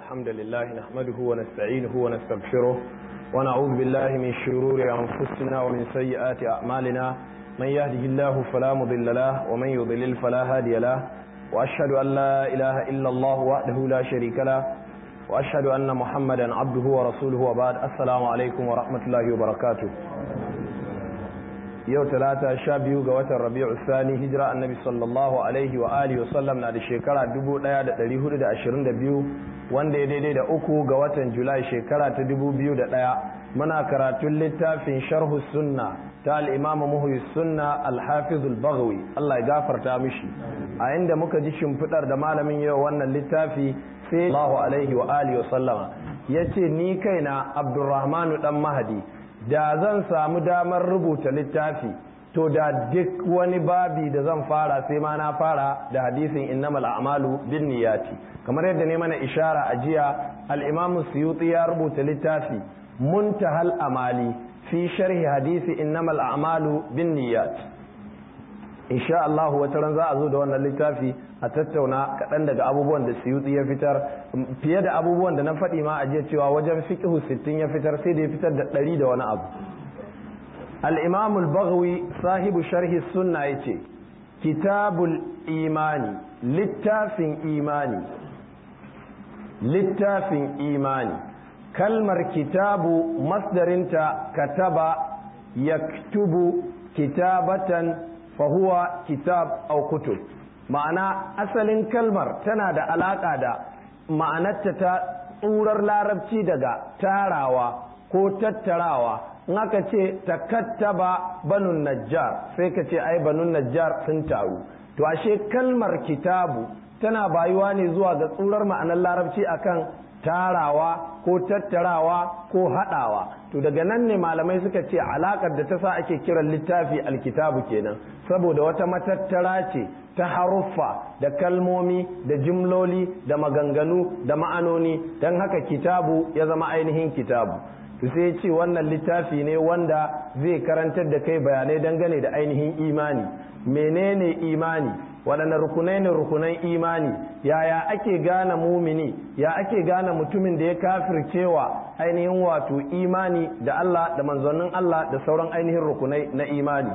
الحمد لله نحمده ونستعينه ونستغفره ونعوذ بالله من شرور أنفسنا ومن سيئات أعمالنا من يهده الله فلا مضل له ومن يضلل فلا هادي له وأشهد أن لا إله إلا الله وحده لا شريك له وأشهد أن محمدا عبده ورسوله وبعد السلام عليكم ورحمة الله وبركاته yau talata sha biyu ga watan rabi'u sani hijira annabi sallallahu alaihi wa alihi wa sallam na da shekara 1422 wanda ya daidai da uku ga watan julai shekara ta 2001 muna karatun littafin sharhu sunna ta al-imam muhyi sunna al-hafiz al-baghawi Allah ya gafarta mishi a inda muka ji shimfidar da malamin yau wannan littafi sai Allahu alaihi wa alihi wa sallama yace ni kaina Abdurrahmanu dan Mahdi da zan samu damar rubuta littafi to da duk wani babi da zan fara sai ma na fara da hadisin innamal a'malu bin niyyati kamar yadda ne mana ishara a jiya al-imamu suyuti ya rubuta littafi muntahal amali fi sharhi hadisi innamal a'malu bin niyyat insha Allah wata ran za a zo da wannan littafi a tattauna kaɗan daga abubuwan da suyuti ya fitar fiye da abubuwan da na faɗi ma a jiya cewa wajen fiqhu sittin ya fitar sai da ya fitar da ɗari da wani abu al-imam al-baghawi sahibu sharhi sunna yace kitabul imani littafin imani littafin imani kalmar kitabu masdarinta kataba yaktubu kitabatan fahuwa kitab au kutub ma'ana asalin kalmar tana da alaka da ma'anarta ta tsurar larabci daga tarawa ko tattarawa in aka ce takattaba banun najjar sai ka ce ai banun najjar sun taru to ashe kalmar kitabu tana bayuwa ne zuwa ga tsurar ma'anar larabci akan tarawa ko tattarawa ko haɗawa to daga nan ne malamai suka ce alakar da ta sa ake kiran littafi alkitabu kenan saboda wata matattara ce ta haruffa da kalmomi da jimloli da maganganu da ma'anoni don haka kitabu ya zama ainihin kitabu to sai ce wannan littafi ne wanda zai karantar da kai bayanai dangane da ainihin imani menene imani waɗanne rukunai ne rukunan imani yaya ake gane mumini ya ake gane mutumin da ya kafircewa ainihin wato imani da Allah da manzannin Allah da sauran ainihin rukunai na imani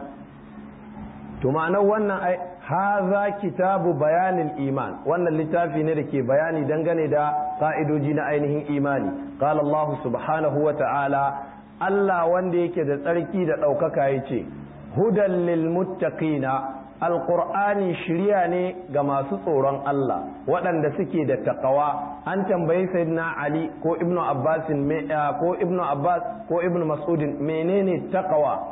to ma'anar wannan ai haza kitabu bayanin iman wannan littafi ne da ke bayani dangane da ka'idoji na ainihin imani qala Allah subhanahu wa ta'ala Allah wanda yake da tsarki da ɗaukaka yace hudan lil muttaqina alƙur'ani shirya ne ga masu tsoron Allah waɗanda suke da taƙawa an tambayi sayyidina Ali ko ibnu Abbas ko ibnu Abbas ko ibnu Mas'udin menene taƙawa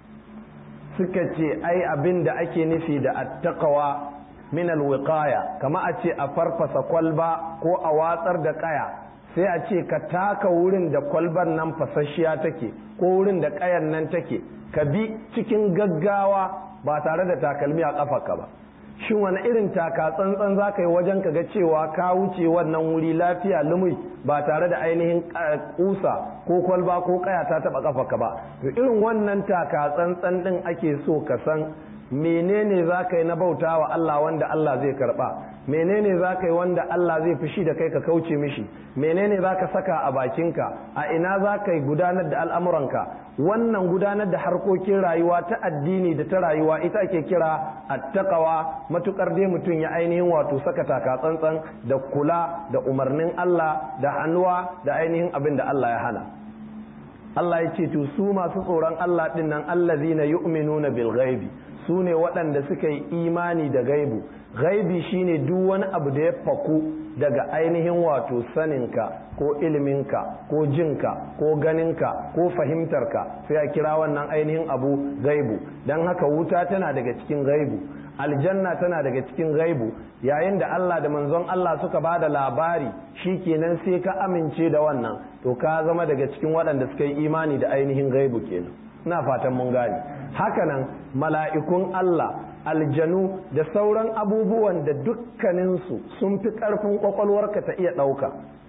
suka ce ai abin da ake nufi da attaqawa min alwiqaya kama a ce a farfasa kwalba ko a watsar da kaya sai a ce ka taka wurin da kwalbar nan fasasshiya take ko wurin da kayan nan take ka bi cikin gaggawa ba tare da takalmi a ƙafarka ba shin wani irin taka tsantsan za ka yi wajen ka ga cewa ka wuce wannan wuri lafiya lumui ba tare da ainihin kusa ko kwalba ko kaya ta taba ƙafarka ba to irin wannan taka tsantsan din ake so ka san menene za ka yi na bauta wa Allah wanda Allah zai karba menene za ka yi wanda Allah zai fushi da kai ka kauce mishi menene za ka saka a bakinka a ina za ka yi gudanar da al'amuranka wannan gudanar da harkokin rayuwa ta addini da ta rayuwa ita ake kira attaqawa matukar dai mutum ya ainihin wato saka taka tsantsan da kula da umarnin Allah da hannuwa da ainihin abin da Allah ya hana Allah ya ce to su masu tsoron Allah din nan allazina yu'minuna bil ghaibi su ne waɗanda suka yi imani da gaibu gaibi shine duk wani abu da ya faku daga ainihin wato saninka ko iliminka ko jinka ko ganinka ko fahimtarka sai a kira wannan ainihin abu gaibu don haka wuta tana daga cikin gaibu aljanna tana daga cikin gaibu yayin da Allah da manzon Allah suka ba da labari kenan sai ka amince da wannan to ka zama daga cikin waɗanda suka yi imani da ainihin gaibu kenan ina fatan mun gane hakanan mala'ikun Allah aljanu da sauran abubuwan da dukkaninsu sun fi ƙarfin ƙwaƙwalwarka ta iya ɗauka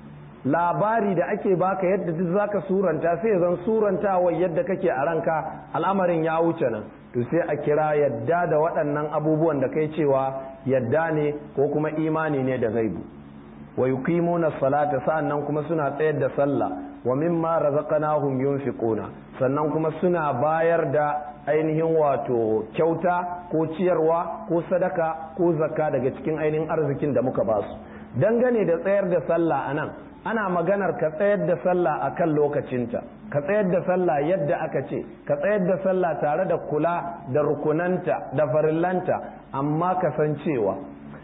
labari da ake baka yadda duk zaka suranta sai zan surantawa yadda kake a ranka al'amarin ya wuce nan to sai a kira yadda da waɗannan abubuwan da kai cewa yadda ne ko kuma imani ne da gaibu wa yuqimuna salata sa'annan kuma suna tsayar da sallah wa mimma razaqnahum yunfiquna sannan kuma suna bayar da ainihin wato kyauta ko ciyarwa ko sadaka ko zakka daga cikin ainihin arzikin da muka ba su dangane da tsayar da sallah anan ana maganar ka tsayar da sallah a kan lokacinta ka tsayar da sallah yadda aka ce ka tsayar da sallah tare da kula da rukunanta da farillanta amma kasancewa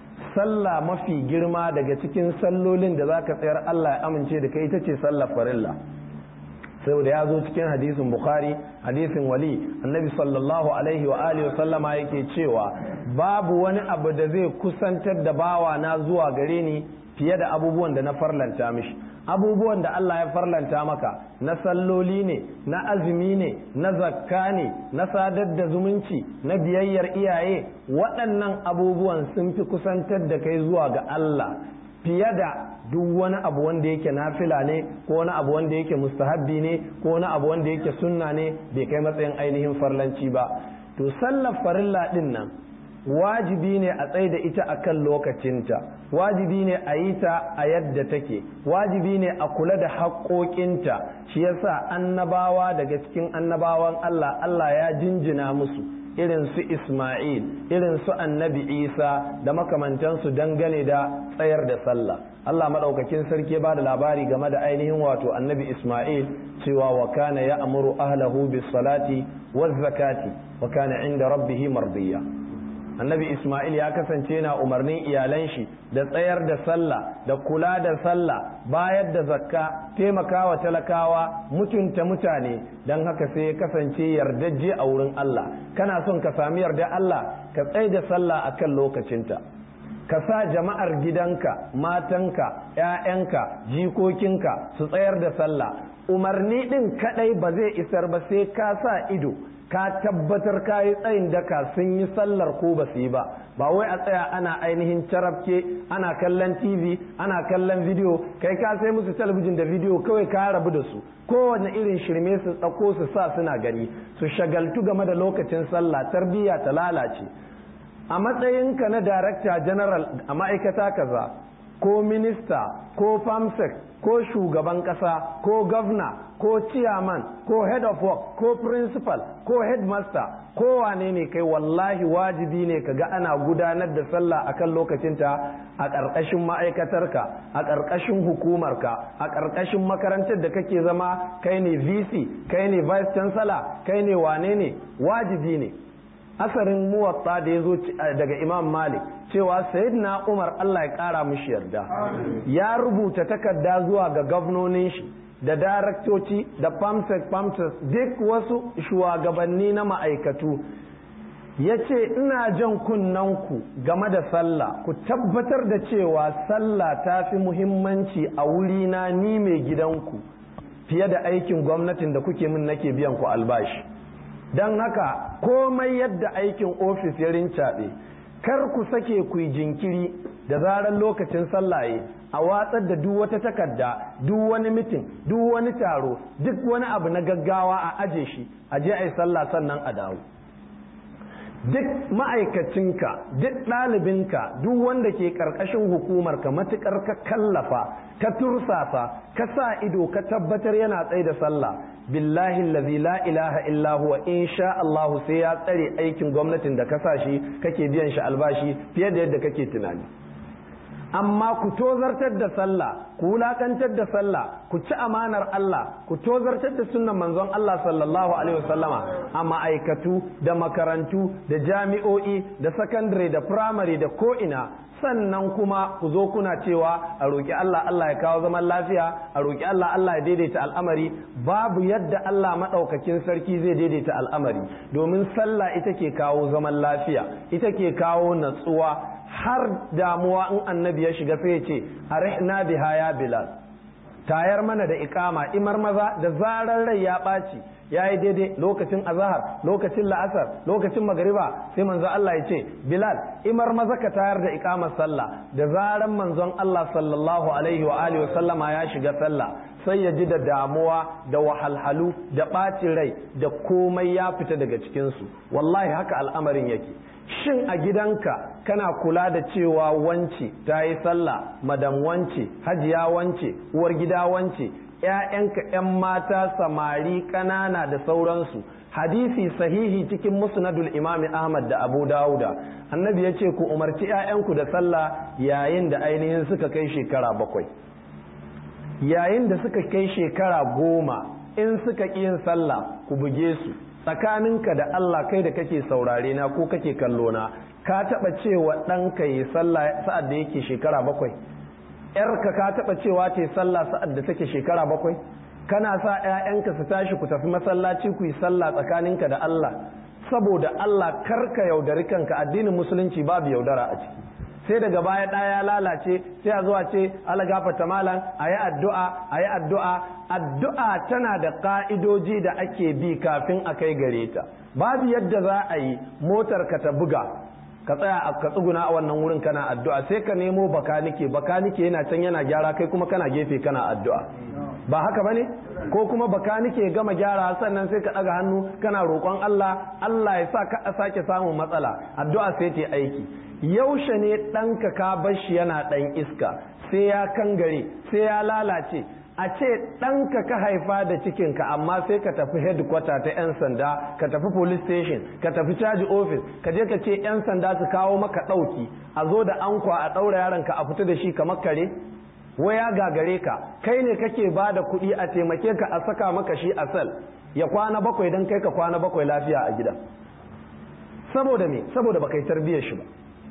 sallah mafi girma daga cikin sallolin da za ka tsayar Allah ya amince da kai ita ce sallar farilla saboda ya zo cikin hadisin bukhari hadisin wali annabi sallallahu alaihi wa alihi wa sallama yake cewa babu wani abu da zai kusantar da bawa na zuwa gare ni fiye da abubuwan da na farlanta mishi abubuwan da Allah ya farlanta maka na salloli ne na azumi ne na zakka ne na sadar da zumunci na biyayyar iyaye waɗannan abubuwan sun fi kusantar da kai zuwa ga Allah fiye da duk wani abu wanda yake nafila ne ko wani abu wanda yake mustahabbi ne ko wani abu wanda yake sunna ne bai kai matsayin ainihin farlanci ba to sallar farilla din nan wajibi ne a tsaye da ita a kan lokacinta wajibi ne a yi ta a yadda take wajibi ne a kula da haƙoƙinta shi yasa annabawa daga cikin annabawan Allah Allah ya jinjina musu irin su Ismail irin su annabi Isa da makamantansu dangane da tsayar da sallah Allah maɗaukakin sarki ba da labari game da ainihin wato annabi Ismail cewa wa kana ya amuru ahlahu bis salati waz zakati wa kana inda rabbihi mardiya annabi Ismail ya kasance na umarnin iyalan shi da tsayar da sallah da kula da sallah bayar da zakka taimakawa talakawa mutunta mutane don haka sai ya kasance yardajje a wurin Allah kana son ka sami yarda Allah ka tsai da sallah a kan lokacinta ka sa jama'ar gidanka matanka 'ya'yanka jikokinka su tsayar da sallah umarni ɗin kaɗai ba zai isar ba sai ka sa ido ka tabbatar ka yi tsayin daka sun yi sallar ko ba su yi ba ba wai a tsaya ana ainihin carabke ana kallon tv ana kallon video kai ka sai musu talabijin da video kawai ka rabu da su kowane irin shirme su tsako su sa suna gani su shagaltu game da lokacin sallah tarbiyya ta lalace a matsayinka na darakta general a ma'aikata kaza ko minista ko famsec ko shugaban kasa ko governor ko chairman ko head of work ko principal ko headmaster ko wane ne kai wallahi wajibi ne ka ga ana gudanar da sallah akan lokacinta a ƙarƙashin ma'aikatarka a ƙarƙashin hukumarka a ƙarƙashin makarantar da kake zama kai ne vc kai ne vice chancellor kai ne wane ne wajibi ne asarin muwatta da ya zo daga imam malik cewa sayyidina umar allah ya kara mushi yarda ya rubuta takarda zuwa ga gwamnonin shi da daraktoci da pamsec pamsec duk wasu shugabanni na ma'aikatu ya ce ina jan kunnanku game da sallah ku tabbatar da cewa sallah ta fi muhimmanci a wurina ni mai gidanku fiye da aikin gwamnatin da kuke min nake biyan ku albashi don haka komai yadda aikin ofis ya rincaɓe kar ku sake ku yi jinkiri da zarar lokacin sallaye a watsar da duk wata takarda duk wani mitin duk wani taro duk wani abu na gaggawa a aje shi a je a yi sallah sannan a dawo duk ma'aikacinka duk ɗalibinka duk wanda ke ƙarƙashin hukumarka matuƙar ka kallafa ka tursasa ka sa ido ka tabbatar yana tsaye da sallah billahi allazi la ilaha illa huwa insha Allah sai ya tsare aikin gwamnatin da ka sa shi kake biyan shi albashi fiye da yadda kake tunani amma ku tozartar da sallah ku wulakantar da sallah ku ci amanar Allah ku tozartar da sunnan manzon Allah sallallahu alaihi wasallama a ma'aikatu da makarantu da jami'o'i da sakandare da firamare da ko'ina sannan kuma ku zo kuna cewa a roƙi Allah Allah ya kawo zaman lafiya a roƙi Allah Allah ya daidaita al'amari babu yadda Allah maɗaukakin sarki zai daidaita al'amari domin sallah ita ke kawo zaman lafiya ita ke kawo natsuwa har damuwa in annabi ya shiga sai ya ce arihna biha ya bilal tayar mana da ikama imar maza da zarar rai ya ɓaci ya yi daidai lokacin azahar lokacin la'asar lokacin magariba sai manzo Allah ya ce bilal imar maza ka tayar da ikamar sallah da zaran manzon Allah sallallahu alaihi wa alihi sallama ya shiga sallah sai ya ji da damuwa da wahalhalu da ɓacin rai da komai ya fita daga cikinsu wallahi haka al'amarin yake shin a gidanka kana kula da cewa wance ta yi sallah madam wance hajiya wance uwar gida wance ‘ya'yanka ‘yan mata samari ƙanana da sauransu hadisi sahihi cikin musnadul imami ahmad da abu dawuda annabi ya ce ku umarci ‘ya'yanku da sallah yayin da ainihin suka kai shekara bakwai yayin da suka kai shekara goma in suka ƙi yin sallah ku buge su tsakaninka da allah kai da kake saurare na ko kake kallo na ka taɓa cewa ɗanka yi sallah sa'ad da yake shekara bakwai ‘yarka ka taɓa cewa ta yi sallah sa'ad da take shekara bakwai kana sa ‘ya'yanka su tashi ku tafi masallaci ku yi sallah tsakaninka da Allah saboda Allah karka yaudari kanka addinin musulunci babu yaudara a ciki sai daga baya ɗaya ya lalace sai a zuwa ce ala gafata malam a yi addu'a a yi addu'a addu'a tana da ƙa'idoji da ake bi kafin a kai gare ta babu yadda za a yi motar ka ta buga ka tsaya a ka tsuguna a wannan wurin kana addu'a sai ka nemo bakanike bakanike yana can yana gyara kai kuma kana gefe kana addu'a ba haka bane ko kuma bakanike gama gyara sannan sai ka ɗaga hannu kana roƙon Allah Allah ya sa ka sake samun matsala addu'a sai ta aiki yaushe ne ɗanka ka bar shi yana ɗan iska sai ya kangare sai ya lalace a ce ɗanka ka haifa da cikinka amma sai ka tafi headquarter ta 'yan sanda ka tafi police station ka tafi caji office ka je ka ce 'yan sanda su kawo maka ɗauki a zo da ankwa a ɗaura yaronka a fita da shi kamar kare waya gagare ka kai ne kake ba da kuɗi a taimake ka a saka maka shi a sel ya kwana bakwai don kai ka kwana bakwai lafiya a gidan saboda me saboda baka yi tarbiyyar shi ba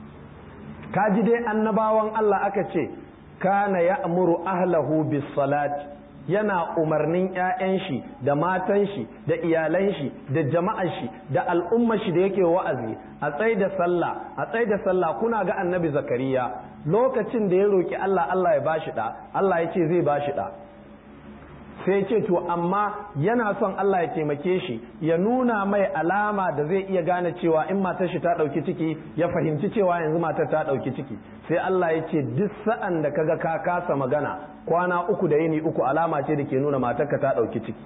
ka ji dai annabawan Allah aka ce kana ya'muru ahlahu bis salati yana umarnin 'ya'yan shi da matan shi da iyalan shi da jama'ar shi da al'ummar shi da yake wa'azi a tsai da sallah a tsai da sallah kuna ga annabi zakariya lokacin da ya roki Allah Allah ya bashi da Allah ya ce zai bashi da sai ce to amma yana son Allah ya taimake shi ya nuna mai alama da zai iya gane cewa in matar shi ta ɗauki ciki ya fahimci cewa yanzu matar ta ɗauki ciki sai Allah ya ce duk sa'an da kaga ka kasa magana kwana uku da yini uku alama ce da ke nuna matarka ta ɗauki ciki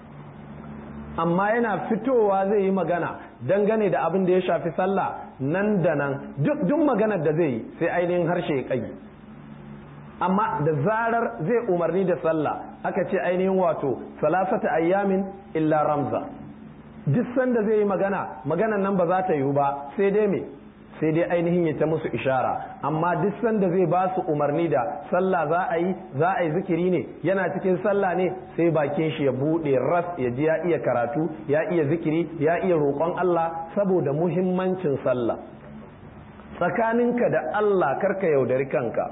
amma yana fitowa zai yi magana dangane da abin da ya shafi sallah nan da nan duk maganar da zai yi sai ainihin harshe ya ƙagi amma da zarar zai umarni da sallah aka ce ainihin wato salasata ayyamin illa ramza duk sanda zai yi magana maganan nan ba za ta yiwu ba sai dai me sai dai ainihin ya ta musu ishara amma duk sanda zai ba su umarni da sallah za a yi za a yi zikiri ne yana cikin sallah ne sai bakin shi ya bude ras ya ji ya iya karatu ya iya zikiri ya iya roƙon Allah saboda muhimmancin sallah tsakaninka da Allah karka yaudari kanka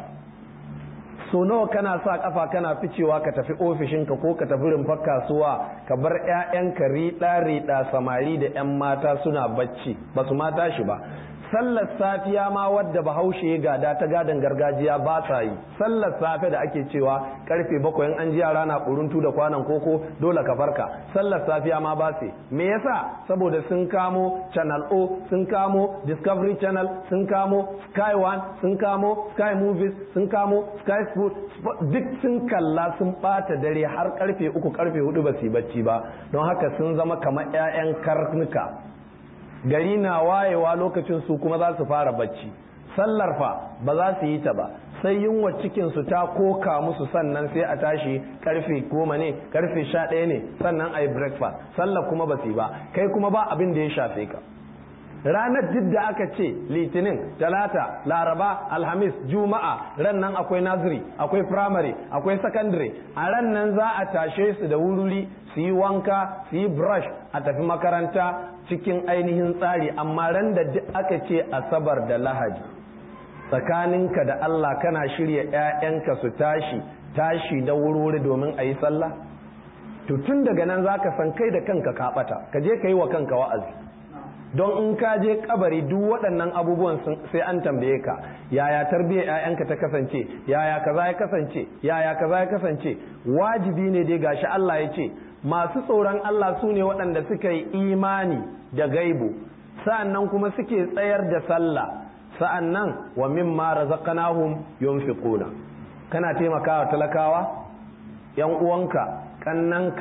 so nawa kana sa kafa kana ficewa ka tafi ofishinka ko ka tafi rumfar kasuwa ka bar 'ya'yanka riɗa riɗa samari da 'yan mata suna bacci ba su mata shi ba sallar safiya ma wadda bahaushe ya gada ta gadon gargajiya ba sa yi sallar safe da ake cewa karfe bakwai an ji yara na kuruntu da kwanan koko dole ka farka sallar safiya ma ba su me yasa saboda sun kamo channel o sun kamo discovery channel sun kamo sky one sun kamo sky movies sun kamo sky sport duk sun kalla sun bata dare har karfe uku karfe hudu ba su yi bacci ba don haka sun zama kamar 'ya'yan karnuka gari na wayewa lokacin su kuma za su fara bacci sallar fa ba za su yi ta ba sai yunwa cikin su ta koka musu sannan sai a tashi karfe goma ne karfe sha ɗaya ne sannan a yi breakfast sallar kuma ba su yi ba kai kuma ba abin da ya shafe ka ranar duk da aka ce litinin talata laraba alhamis juma'a ran nan akwai naziri akwai firamare akwai sakandare a ran nan za a tashe su da wururi su yi wanka su yi brush a tafi makaranta cikin ainihin tsari amma ran da duk aka ce asabar da lahadi tsakaninka da Allah kana shirya 'ya'yanka su tashi tashi da wurwuri domin a yi sallah to tun daga nan za ka san kai da kanka ka ɓata ka je ka yi wa kanka wa'azi don in ka je kabari duk waɗannan abubuwan sai an tambaye ka yaya tarbiyyar 'ya'yanka ta kasance yaya kaza ya kasance yaya kaza ya kasance wajibi ne dai gashi Allah ya ce masu tsoron Allah su ne waɗanda suka yi imani da gaibu sa'annan kuma suke tsayar da sallah sa'annan wa mimma razaqnahum yunfiquna kana taimakawa talakawa yan uwanka kannanka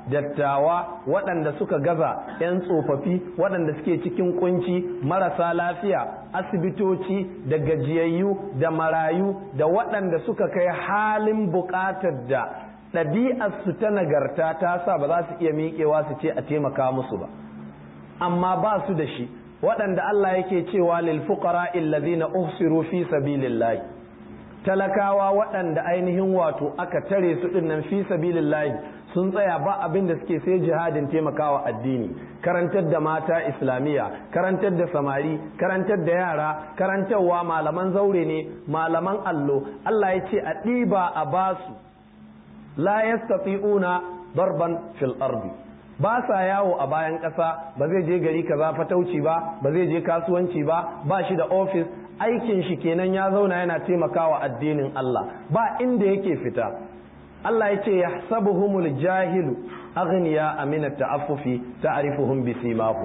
dattawa waɗanda suka gaza 'yan tsofaffi waɗanda suke cikin kunci marasa lafiya asibitoci da gajiyayyu da marayu da waɗanda suka kai halin buƙatar da ɗabi'arsu ta nagarta ta sa ba za su iya miƙewa su ce a taimaka musu ba amma ba su da shi waɗanda Allah yake cewa lil fuqara illazina uhsiru fi sabilillahi talakawa waɗanda ainihin wato aka tare su dinnan fi sabilillahi sun tsaya ba abin da suke sai jihadin taimakawa addini karantar da mata islamiyya karantar da samari karantar da yara karantarwa malaman zaure ne malaman allo Allah ya ce a ɗiba a basu la yastati'una darban fil ardi ba sa yawo a bayan ƙasa ba zai je gari kaza fatauci ba ba zai je kasuwanci ba ba shi da ofis aikin shi kenan ya zauna yana taimakawa addinin Allah ba inda yake fita Allah ya ce yahsabuhumul jahilu aghniya amina ta'affufi ta'rifuhum bisimahu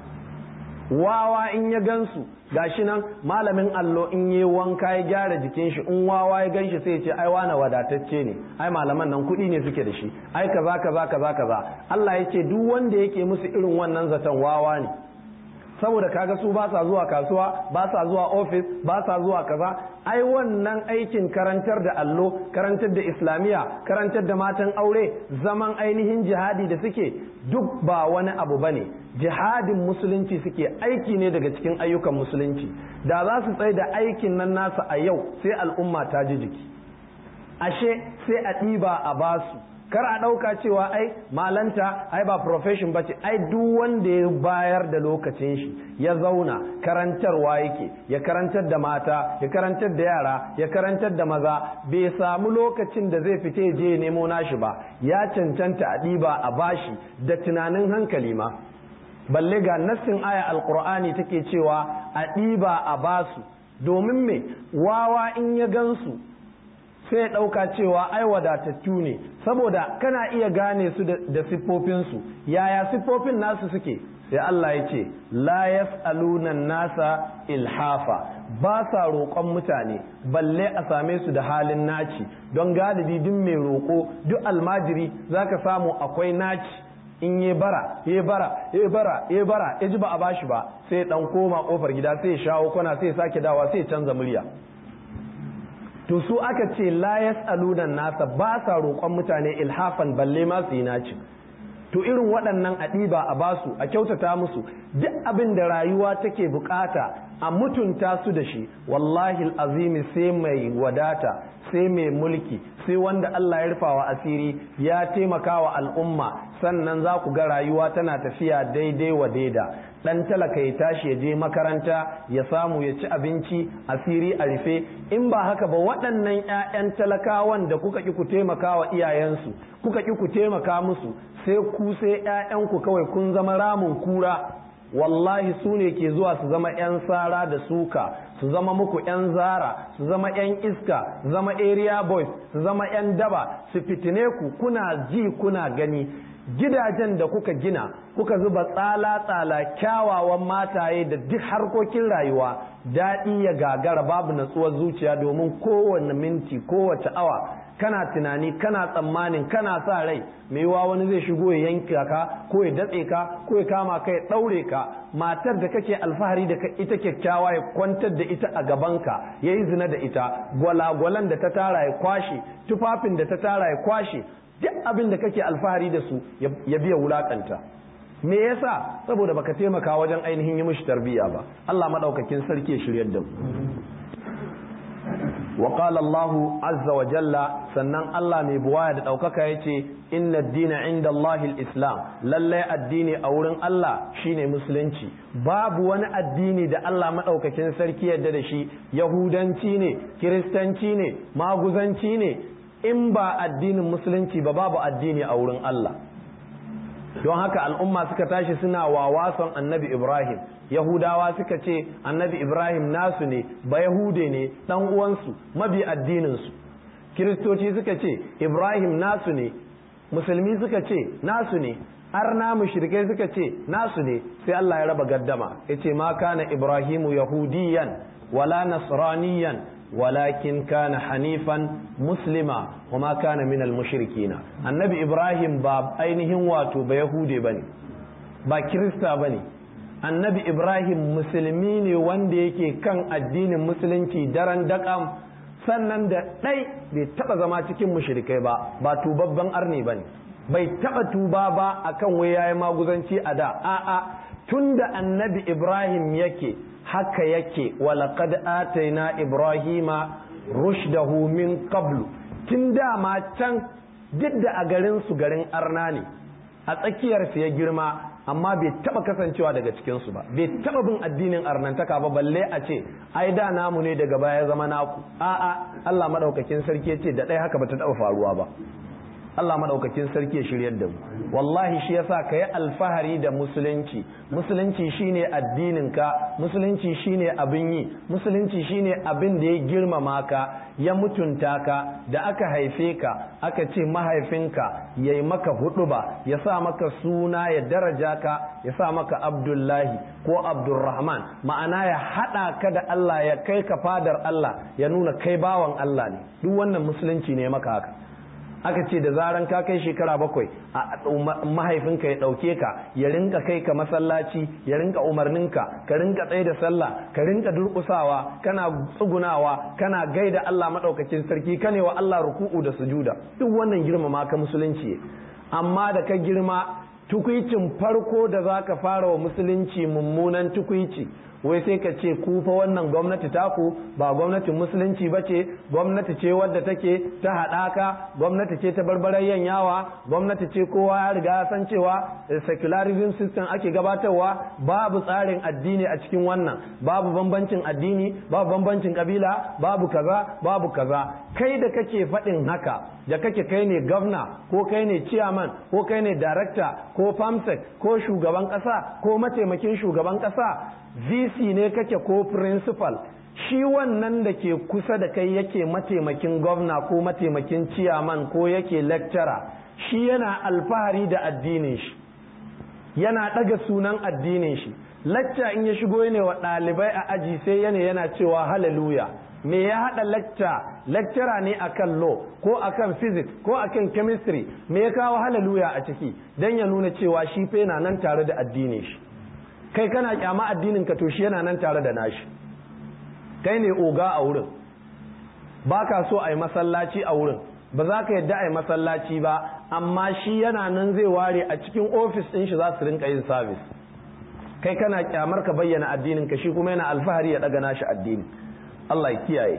wawa in ya gansu gashi nan malamin allo in yi wanka ya gyara jikin shi in wawa ya ganshi sai ya ce ai wani wadatacce ne ai malaman nan kuɗi ne suke da shi ai kaza kaza kaza kaza Allah ya ce duk wanda yake musu irin wannan zaton wawa ne saboda kaga su ba sa zuwa kasuwa ba sa zuwa ofis ba sa zuwa kaza ai wannan aikin karantar da allo karantar da islamiya karantar da matan aure zaman ainihin jihadi da suke duk ba wani abu bane jihadin musulunci suke aiki ne daga cikin ayyukan musulunci da za su tsaye da aikin nan nasa a yau sai al'umma ta ji jiki ashe sai a ɗiba a basu kar a ɗauka cewa ai malanta ai ba profession ba ce ai duk wanda ya bayar da lokacin shi ya zauna karantarwa yake ya karantar da mata ya karantar da yara ya karantar da maza bai samu lokacin da zai fita je nemo nashi ba ya cancanta a ɗiba a bashi da tunanin hankali ma balle ga nassin aya alkur'ani take cewa a ɗiba a basu domin me wawa in ya gansu sai ya ɗauka cewa ai wadatattu ne saboda kana iya gane su da siffofinsu yaya siffofin nasu suke sai Allah ya ce la yas'aluna nasa ilhafa ba sa roƙon mutane balle a same su da halin naci don galibi duk mai roƙo duk almajiri zaka samu akwai naci in yi bara ya bara ya bara ya bara ya ji ba a bashi ba sai dan koma kofar gida sai ya shawo kwana sai ya sake dawa sai ya canza murya to su aka ce la yas'aluna nasa ba sa roƙon mutane ilhafan balle ma su yi naci to irin waɗannan a ɗiba a basu a kyautata musu duk abin da rayuwa take bukata a mutunta su da shi wallahi azimi sai mai wadata sai mai mulki sai wanda Allah ya rufawa asiri ya taimaka wa al'umma sannan za ku ga rayuwa tana tafiya daidai wa daida dan talaka ya tashi ya je makaranta ya samu ya ci abinci asiri a rufe in ba haka ba waɗannan 'ya'yan talakawan da kuka ki ku taimaka wa iyayensu kuka ki ku taimaka musu sai ku sai 'ya'yanku kawai kun zama ramin kura wallahi su ne ke zuwa su zama 'yan sara da suka su zama muku 'yan zara su zama 'yan iska su zama area boys su zama 'yan daba su fitine ku kuna ji kuna gani gidajen da kuka gina kuka zuba tsala-tsala kyawawan mataye da duk harkokin rayuwa daɗi ya gagara babu natsuwar zuciya domin kowane minti kowace awa kana tunani kana tsammanin kana sa rai mai yiwa wani zai shigo ya yanka ka ko ya datse ka ko ya kama ka ya ɗaure ka matar da kake alfahari da ita kyakkyawa ya kwantar da ita a gabanka ya yi zina da ita gwalagwalan da ta tara ya kwashe tufafin da ta tara ya kwashe duk abin da kake alfahari da su ya biya wulakanta me yasa saboda baka taimaka wajen ainihin yi mishi tarbiyya ba Allah madaukakin sarki ya shiryar da mu wa qala Allah azza wa jalla sannan Allah mai buwaya da daukaka yace inna ad-dina inda Allah islam lallai addini a wurin Allah shine musulunci babu wani addini da Allah madaukakin sarki yadda da shi yahudanci ne kiristanci ne maguzanci ne in ba addinin musulunci ba babu addini a wurin Allah don haka al'umma suka tashi suna wawason annabi Ibrahim Yahudawa suka ce annabi Ibrahim nasu ne ba Yahude ne dan uwansu mabi addininsu Kiristoci suka ce Ibrahim nasu ne musulmi suka ce nasu ne arna mushrikai suka ce nasu ne sai Allah ya raba gaddama yace ma kana Ibrahimu yahudiyan wala nasraniyan walakin kana hanifan muslima kuma kana minal mushrikina annabi ibrahim ba ainihin wato ba yahude bane ba kirista bane annabi ibrahim musulmi ne wanda yake kan addinin musulunci daren daƙam sannan da ɗai bai taɓa zama cikin mushrikai ba ba tubabban arni bane bai taɓa tuba ba akan wai yayi maguzanci a da a'a tunda annabi ibrahim yake haka yake walaqad ataina ibrahima rushdahu min qablu tun dama can duk da a garin su garin arna ne a tsakiyar su ya girma amma bai taba kasancewa daga cikin su ba bai taba bin addinin arnantaka ba balle a ce ai da namu ne daga baya zama naku a'a Allah madaukakin sarki ya ce da ɗaya haka bata taba faruwa ba Allah madaukakin sarki ya shiryar da mu wallahi shi yasa ka yi alfahari da musulunci musulunci shine addinin ka musulunci shine abin yi musulunci shine abin da ya girmama ka ya mutunta ka da aka haife ka aka ce mahaifinka ya yi maka huduba ya sa maka suna ya daraja ka ya sa maka abdullahi ko abdurrahman ma'ana ya hada ka da Allah ya kai ka fadar Allah ya nuna kai bawan Allah ne duk wannan musulunci ne maka haka aka ce da zaran ka kai shekara bakwai mahaifinka ya ɗauke ka ya rinka kai ka masallaci ya rinka umarninka ka rinka tsaye da sallah ka rinka durƙusawa kana tsugunawa kana gaida Allah maɗaukakin sarki ka ne wa Allah ruku'u da sujuda duk wannan girmama ka musulunci amma da ka girma tukwicin farko da za ka fara wa musulunci mummunan tukwici wai sai ka ce ku fa wannan gwamnati taku ba gwamnatin musulunci ba ce gwamnati ce wadda take ta haɗaka gwamnati ce ta barbarayyan yawa gwamnati ce kowa ya riga san cewa secularism system ake gabatarwa babu tsarin addini a cikin wannan babu bambancin addini babu bambancin kabila babu kaza babu kaza kai da kake faɗin haka da kake kai ne gwamna ko kai ne chairman ko kai ne director ko famsec ko shugaban ƙasa ko mataimakin shugaban ƙasa vc ne kake ko principal shi wannan da ke kusa da kai yake mataimakin gwamna ko mataimakin ciyaman ko yake lecturer shi yana alfahari da addinin shi yana ɗaga sunan addinin shi lacca in ya shigo ne wa ɗalibai a aji sai yana yana cewa hallelujah me ya haɗa lecture lecturer ne akan law ko akan physics ko akan chemistry me ya kawo hallelujah a ciki don ya nuna cewa shi fa yana nan tare da addinin shi kai kana kyama addinin ka to shi yana nan tare da nashi kai ne oga a wurin ba ka so a yi masallaci a wurin ba za ka yadda a yi masallaci ba amma shi yana nan zai ware a cikin ofis ɗin shi za su rinka yin sabis kai kana kyamar ka bayyana addinin ka shi kuma yana alfahari ya ɗaga nashi addini Allah ya kiyaye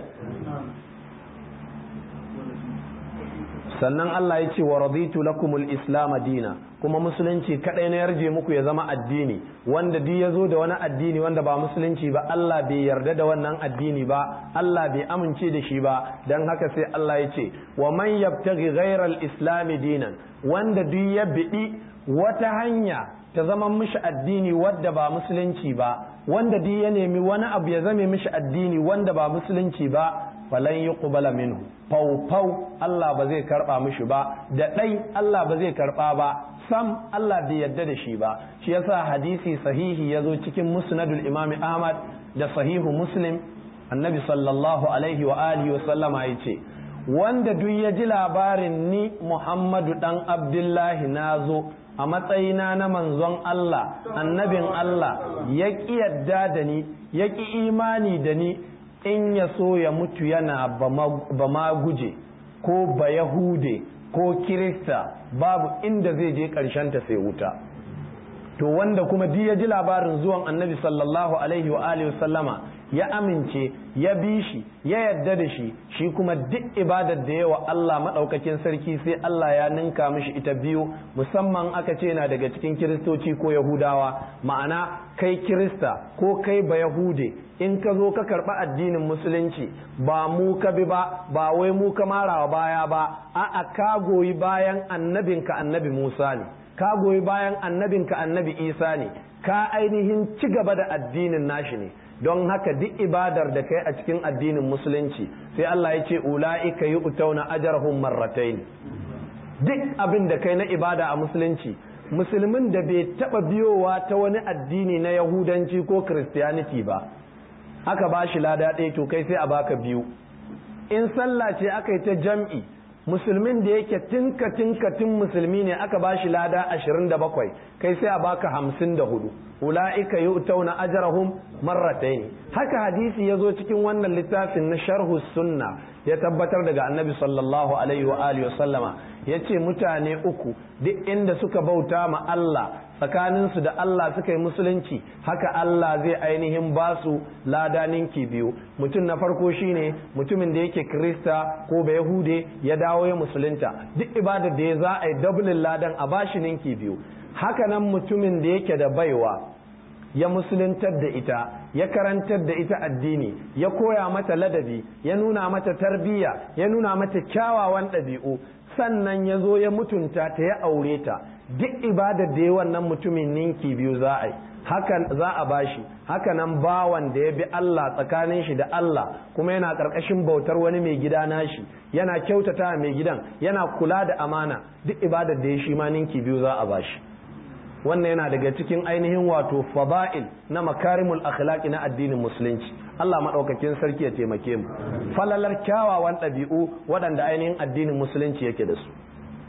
sannan Allah ya ce wa raditu lakumul islam dina kuma musulunci kadai na yarje muku ya zama addini wanda duk ya zo da wani addini wanda ba musulunci ba Allah bai yarda da wannan addini ba Allah bai amince da shi ba dan haka sai Allah ya ce wa man yabtaghi ghayra al-islam dinan wanda duk ya bidi wata hanya ta zama mishi addini wadda ba musulunci ba wanda duk ya nemi wani abu ya zame mishi addini wanda ba musulunci ba falan yuqbala minhu fau fau Allah ba zai karba mishi ba da dai Allah ba zai karba ba sam Allah bai yadda da shi ba shi yasa hadisi sahihi ya zo cikin musnadul imami Ahmad da sahihu Muslim annabi sallallahu alaihi wa alihi wa sallama ya ce wanda duk ya ji labarin ni Muhammadu dan Abdullahi na zo a matsayina na manzon Allah annabin Allah ya ƙi yadda da ni ya ƙi imani da ni in ya so ya mutu yana ba ma guje ko ba yahude ko kirista babu inda zai je ta sai wuta to wanda kuma duk ya ji labarin zuwan annabi sallallahu alaihi wa alihi sallama ya amince ya bi shi ya yadda da shi shi kuma duk ibadar da yawa Allah maɗaukakin sarki sai Allah ya ninka mishi ita biyu musamman aka ce na daga cikin kiristoci ko yahudawa ma'ana kai kirista ko kai ba yahude in ka zo ka karɓi addinin musulunci ba mu ka bi ba ba wai mu ka marawa baya ba a'a ka goyi bayan annabinka annabi Musa ne ka goyi bayan annabinka annabi Isa ne ka ainihin ci gaba da addinin nashi ne don haka duk ibadar da kai a cikin addinin musulunci sai Allah ya ce ula'ika yi utauna ajarhum marratain duk abin da kai na ibada a musulunci musulmin da bai taba biyowa ta wani addini na yahudanci ko christianity ba aka ba shi lada ɗaya to kai sai a baka biyu in sallah ce aka yi ta jam'i musulmin da yake tinka tinka tin musulmi ne aka ba shi lada ashirin da bakwai kai sai a baka hamsin da hudu ula'ika yu'tauna ajrahum marratayn haka hadisi ya zo cikin wannan littafin na sharhu sunna ya tabbatar daga annabi sallallahu alaihi wa alihi wa sallama yace mutane uku duk inda suka bauta ma Allah tsakaninsu da Allah suka yi musulunci haka Allah zai ainihin ba su lada ninki biyu mutum na farko shine mutumin da yake krista ko ba yahude ya dawo ya musulunta duk ibadar da ya za a yi dablin ladan a bashi ninki biyu haka nan mutumin da yake da baiwa ya musuluntar da ita ya karantar da ita addini ya koya mata ladabi ya nuna mata tarbiyya ya nuna mata kyawawan ɗabi'u sannan ya zo ya mutunta ta ya aure ta duk ibadar da ya wannan mutumin ninki biyu za a yi hakan za a bashi haka nan bawan da ya bi Allah tsakanin shi da Allah kuma yana ƙarƙashin bautar wani mai gida nashi yana kyautata mai gidan yana kula da amana duk ibadar da ya shi ma ninki biyu za a bashi wannan yana daga cikin ainihin wato fada'il na makarimul akhlaqi na addinin musulunci Allah maɗaukakin sarki ya taimake mu falalar kyawawan ɗabi'u waɗanda ainihin addinin musulunci yake da su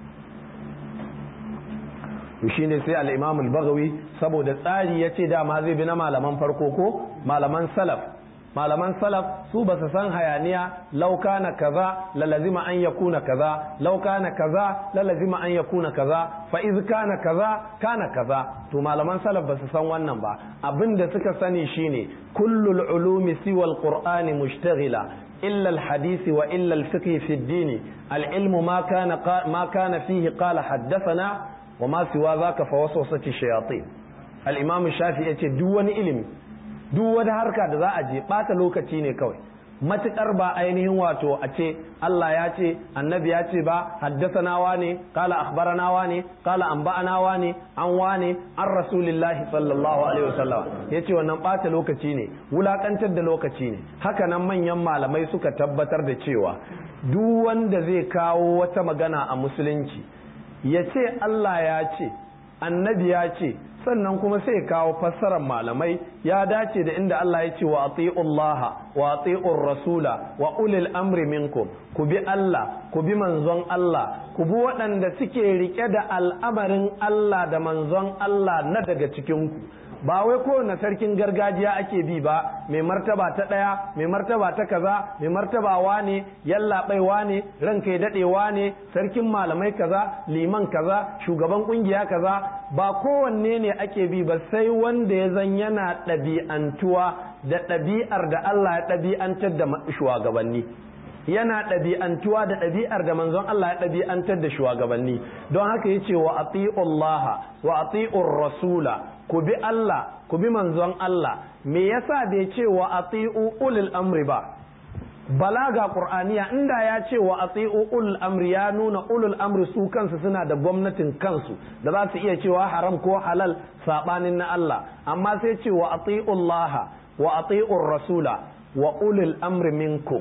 shine sai al-Imam al-Baghawi saboda tsari yace dama zai bi na malaman farko ko malaman salaf malaman salaf su ba su san hayaniya lauka na kaza lalazima an ya kuna kaza lauka na kaza lalazima an ya kuna kaza fa iz kana kaza kana kaza to malaman salaf ba su san wannan ba abin da suka sani shine kullul ulumi siwa alqur'ani mushtaghila illa alhadith wa illa alfiqh fi ad-din العلم ما كان ما كان فيه قال حدثنا وما سوى ذاك فوسوسة الشياطين الإمام الشافعي يقول دون علم duk wata harka da za a je ɓata lokaci ne kawai matuƙar ba ainihin wato a ce Allah ya ce annabi ya ce ba haddasanawa ne kala akhbaranawa ne kala anba'anawa ne an wane an rasulillahi sallallahu alaihi wasallam ya ce wannan ɓata lokaci ne wulaƙantar da lokaci ne haka nan manyan malamai suka tabbatar da cewa duk wanda zai kawo wata magana a musulunci ya ce Allah ya ce annabi ya ce sannan kuma sai kawo fassarar malamai ya dace da inda Allah ya ce wa ati'ullaha wa ati'ur rasula wa ulil amri minkum ku bi Allah ku bi manzon Allah ku bi waɗanda suke rike da al'amarin Allah da manzon Allah na daga cikin ku ba wai kowane sarkin gargajiya ake bi ba mai martaba ta ɗaya mai martaba ta kaza mai martaba wane yallaɓai wane ranka ya daɗe wane sarkin malamai kaza liman kaza shugaban ƙungiya kaza ba kowanne ne ake bi ba sai wanda ya zan yana ɗabi'antuwa da ɗabi'ar da Allah ya ɗabi'antar da shugabanni yana ɗabi'antuwa da ɗabi'ar da manzon Allah ya ɗabi'antar da shugabanni don haka yace wa ati'ullaha wa ati'ur rasula ku bi Allah ku bi manzon Allah me yasa bai ce wa ati'u ulul amri ba balaga qur'aniya inda ya ce wa ati'u ulul amri ya nuna ulul amri su kansu suna da gwamnatin kansu da za su iya cewa haram ko halal sabanin na Allah amma sai ce wa ati'ullaha wa ati'ur rasula wa ulul amri minkum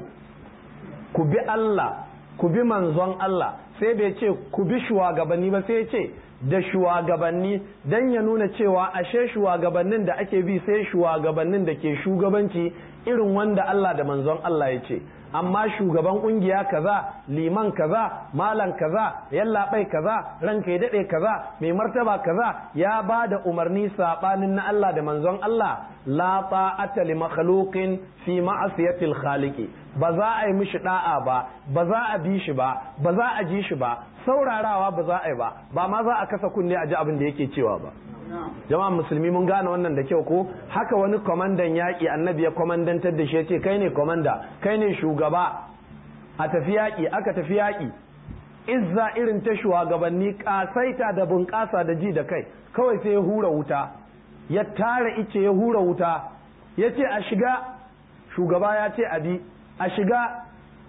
ku bi Allah ku bi manzon Allah sai bai ce ku bi shugabanni ba sai ce da shugabanni dan ya nuna cewa ashe shugabannin da ake bi sai shugabannin da ke shugabanci irin wanda Allah da manzon Allah ya ce amma shugaban kungiya kaza liman kaza malam kaza yallaɓai kaza ranka ya daɗe kaza mai martaba kaza ya ba da umarni saɓanin na Allah da manzon Allah la ta'ata li makhluqin fi ma'asiyatil khaliqi ba za a yi mishi da'a ba ba za a bi shi ba ba za a ji shi ba saurarawa ba za a yi ba ba ma za a kasa kunne a ji abin da yake cewa ba jama'a musulmi mun gane wannan da kyau ko haka wani kwamandan yaƙi annabi ya kwamandantar da shi ya ce kai ne kwamanda kai ne shugaba a tafi yaƙi aka tafi yaƙi izza irin ta shugabanni ƙasaita da bunƙasa da ji da kai kawai sai ya hura wuta ya tara ice ya hura wuta ya ce a shiga shugaba ya ce abi a shiga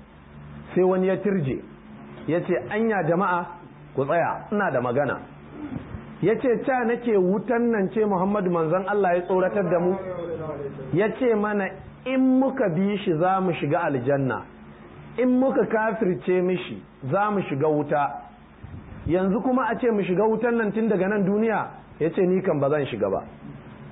sai wani ya tirje ya ce anya jama'a ku tsaya ina da magana ya ce ca nake wutan nan ce muhammadu manzon Allah ya tsoratar da mu ya ce mana in muka bi shi za mu shiga aljanna in muka kafirce mishi za mu shiga wuta yanzu kuma a ce mu shiga wutan nan tun daga nan duniya ya ce ni kan ba zan shiga ba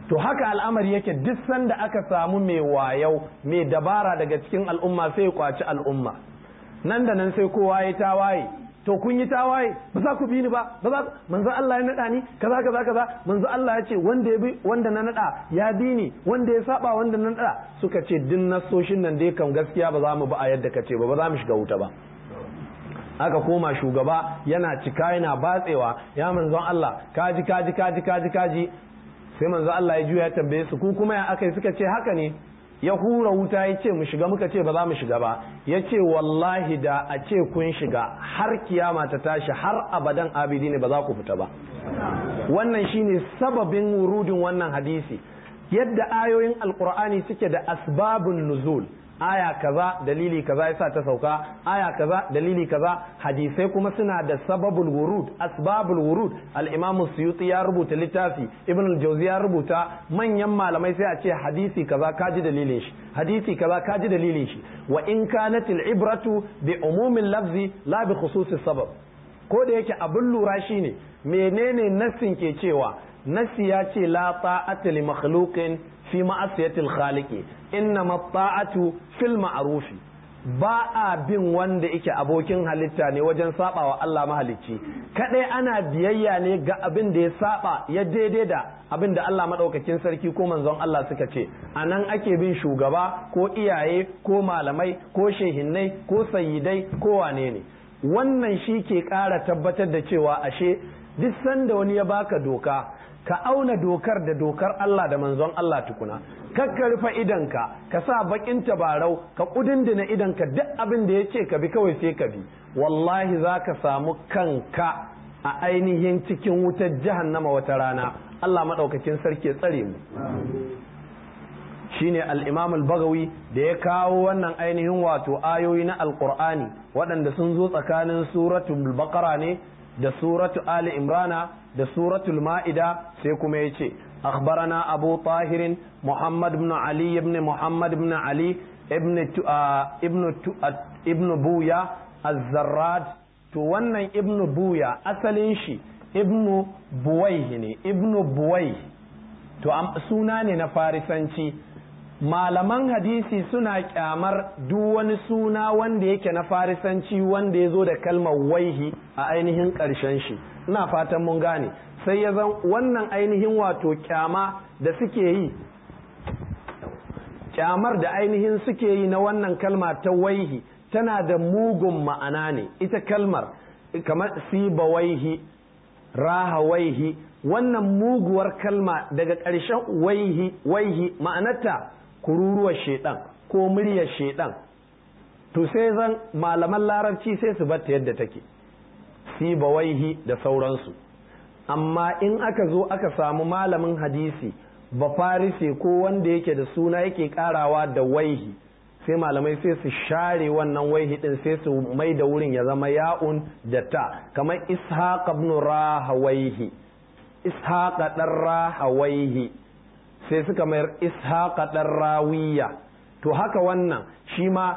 to haka al'amari yake duk sanda aka samu mai wayau mai dabara daga cikin al'umma sai ya kwaci al'umma nan da nan sai kowa ya tawaye to kun yi tawaye ba za ku bi ni ba ba za manzo Allah ya nada ni kaza kaza kaza manzo Allah ya ce wanda ya bi wanda na nada ya bi ni wanda ya saba wanda na nada suka ce din nasoshin nan dai kan gaskiya ba za mu ba a yadda kace ba ba za mu shiga wuta ba aka koma shugaba yana cika yana batsewa ya manzon Allah kaji kaji kaji kaji kaji sai manzo Allah ya juya ya tambaye su ku kuma ya akai suka ce haka ne ya hura wuta ya ce mu shiga muka ce ba za mu shiga ba ya ce wallahi da a ce kun shiga har kiyama ta tashi har abadan abidi ne ba za ku fita ba wannan shine sababin wurudin wannan hadisi yadda ayoyin alkur'ani suke da asbabun nuzul aya kaza dalili kaza yasa ta sauka aya kaza dalili kaza hadisai kuma suna da sababul wurud asbabul wurud al-imam suyuti ya rubuta littafi ibn al-jawzi ya rubuta manyan malamai sai a ce hadisi kaza kaji dalilin shi hadisi kaza kaji dalilin shi wa in kanat al-ibratu bi umumil lafzi la bi khususis sabab ko da yake abin lura shine menene nassin ke cewa nassi ya ce la ta'ata li makhluqin fi ma'asiyatil khaliqi innama ta'atu fil ma'rufi ba a bin wanda yake abokin halitta ne wajen sabawa Allah mahalicci kadai ana biyayya ne ga abin da ya saba ya daidai da abin da Allah madaukakin sarki ko manzon Allah suka ce anan ake bin shugaba ko iyaye ko malamai ko shehinnai ko sayyidai ko wane ne wannan shi ke ƙara tabbatar da cewa ashe duk sanda wani ya baka doka ka auna dokar da dokar Allah da manzon Allah tukuna kakka rufe idanka ka sa bakin tabarau ka kudindina idanka duk abin da ya ce ka bi kawai sai ka bi wallahi za ka samu kanka a ainihin cikin wutar jahannama wata rana Allah maɗaukakin sarki ya tsare mu shine al-imam al-bagawi da ya kawo wannan ainihin wato ayoyi na alqur'ani waɗanda sun zo tsakanin suratul baqara ne da suratu ali imrana da suratul ma'ida sai kuma ya ce akhbarana abu tahirin muhammad ibn ali ibn muhammad ibn ali ibn ibn ibn buya az-zarrad to wannan ibn buya asalin shi ibn buwai ne ibn buwai to suna ne na farisanci malaman hadisi suna kyamar duk wani suna wanda yake na farisanci wanda ya zo da kalmar waihi a ainihin ƙarshen shi ina fatan mun gane sai ya zan wannan ainihin wato kyama da suke yi kyamar da ainihin suke yi na wannan kalma ta waihi tana da mugun ma'ana ne ita kalmar kamar siba waihi raha waihi wannan muguwar kalma daga ƙarshen waihi waihi ma'anarta kururuwar shedan ko muryar shedan to sai zan malaman larabci sai su batta yadda take siba waihi da sauransu amma in aka zo aka samu malamin hadisi ba farise ko wanda yake da suna yake karawa da waihi sai malamai sai su share wannan waihi din sai su mai da wurin ya zama ya'un da ta kamar ishaq ibn rahawaihi ishaq dan rahawaihi sai suka mayar ishaq dan rawiya to haka wannan shi ma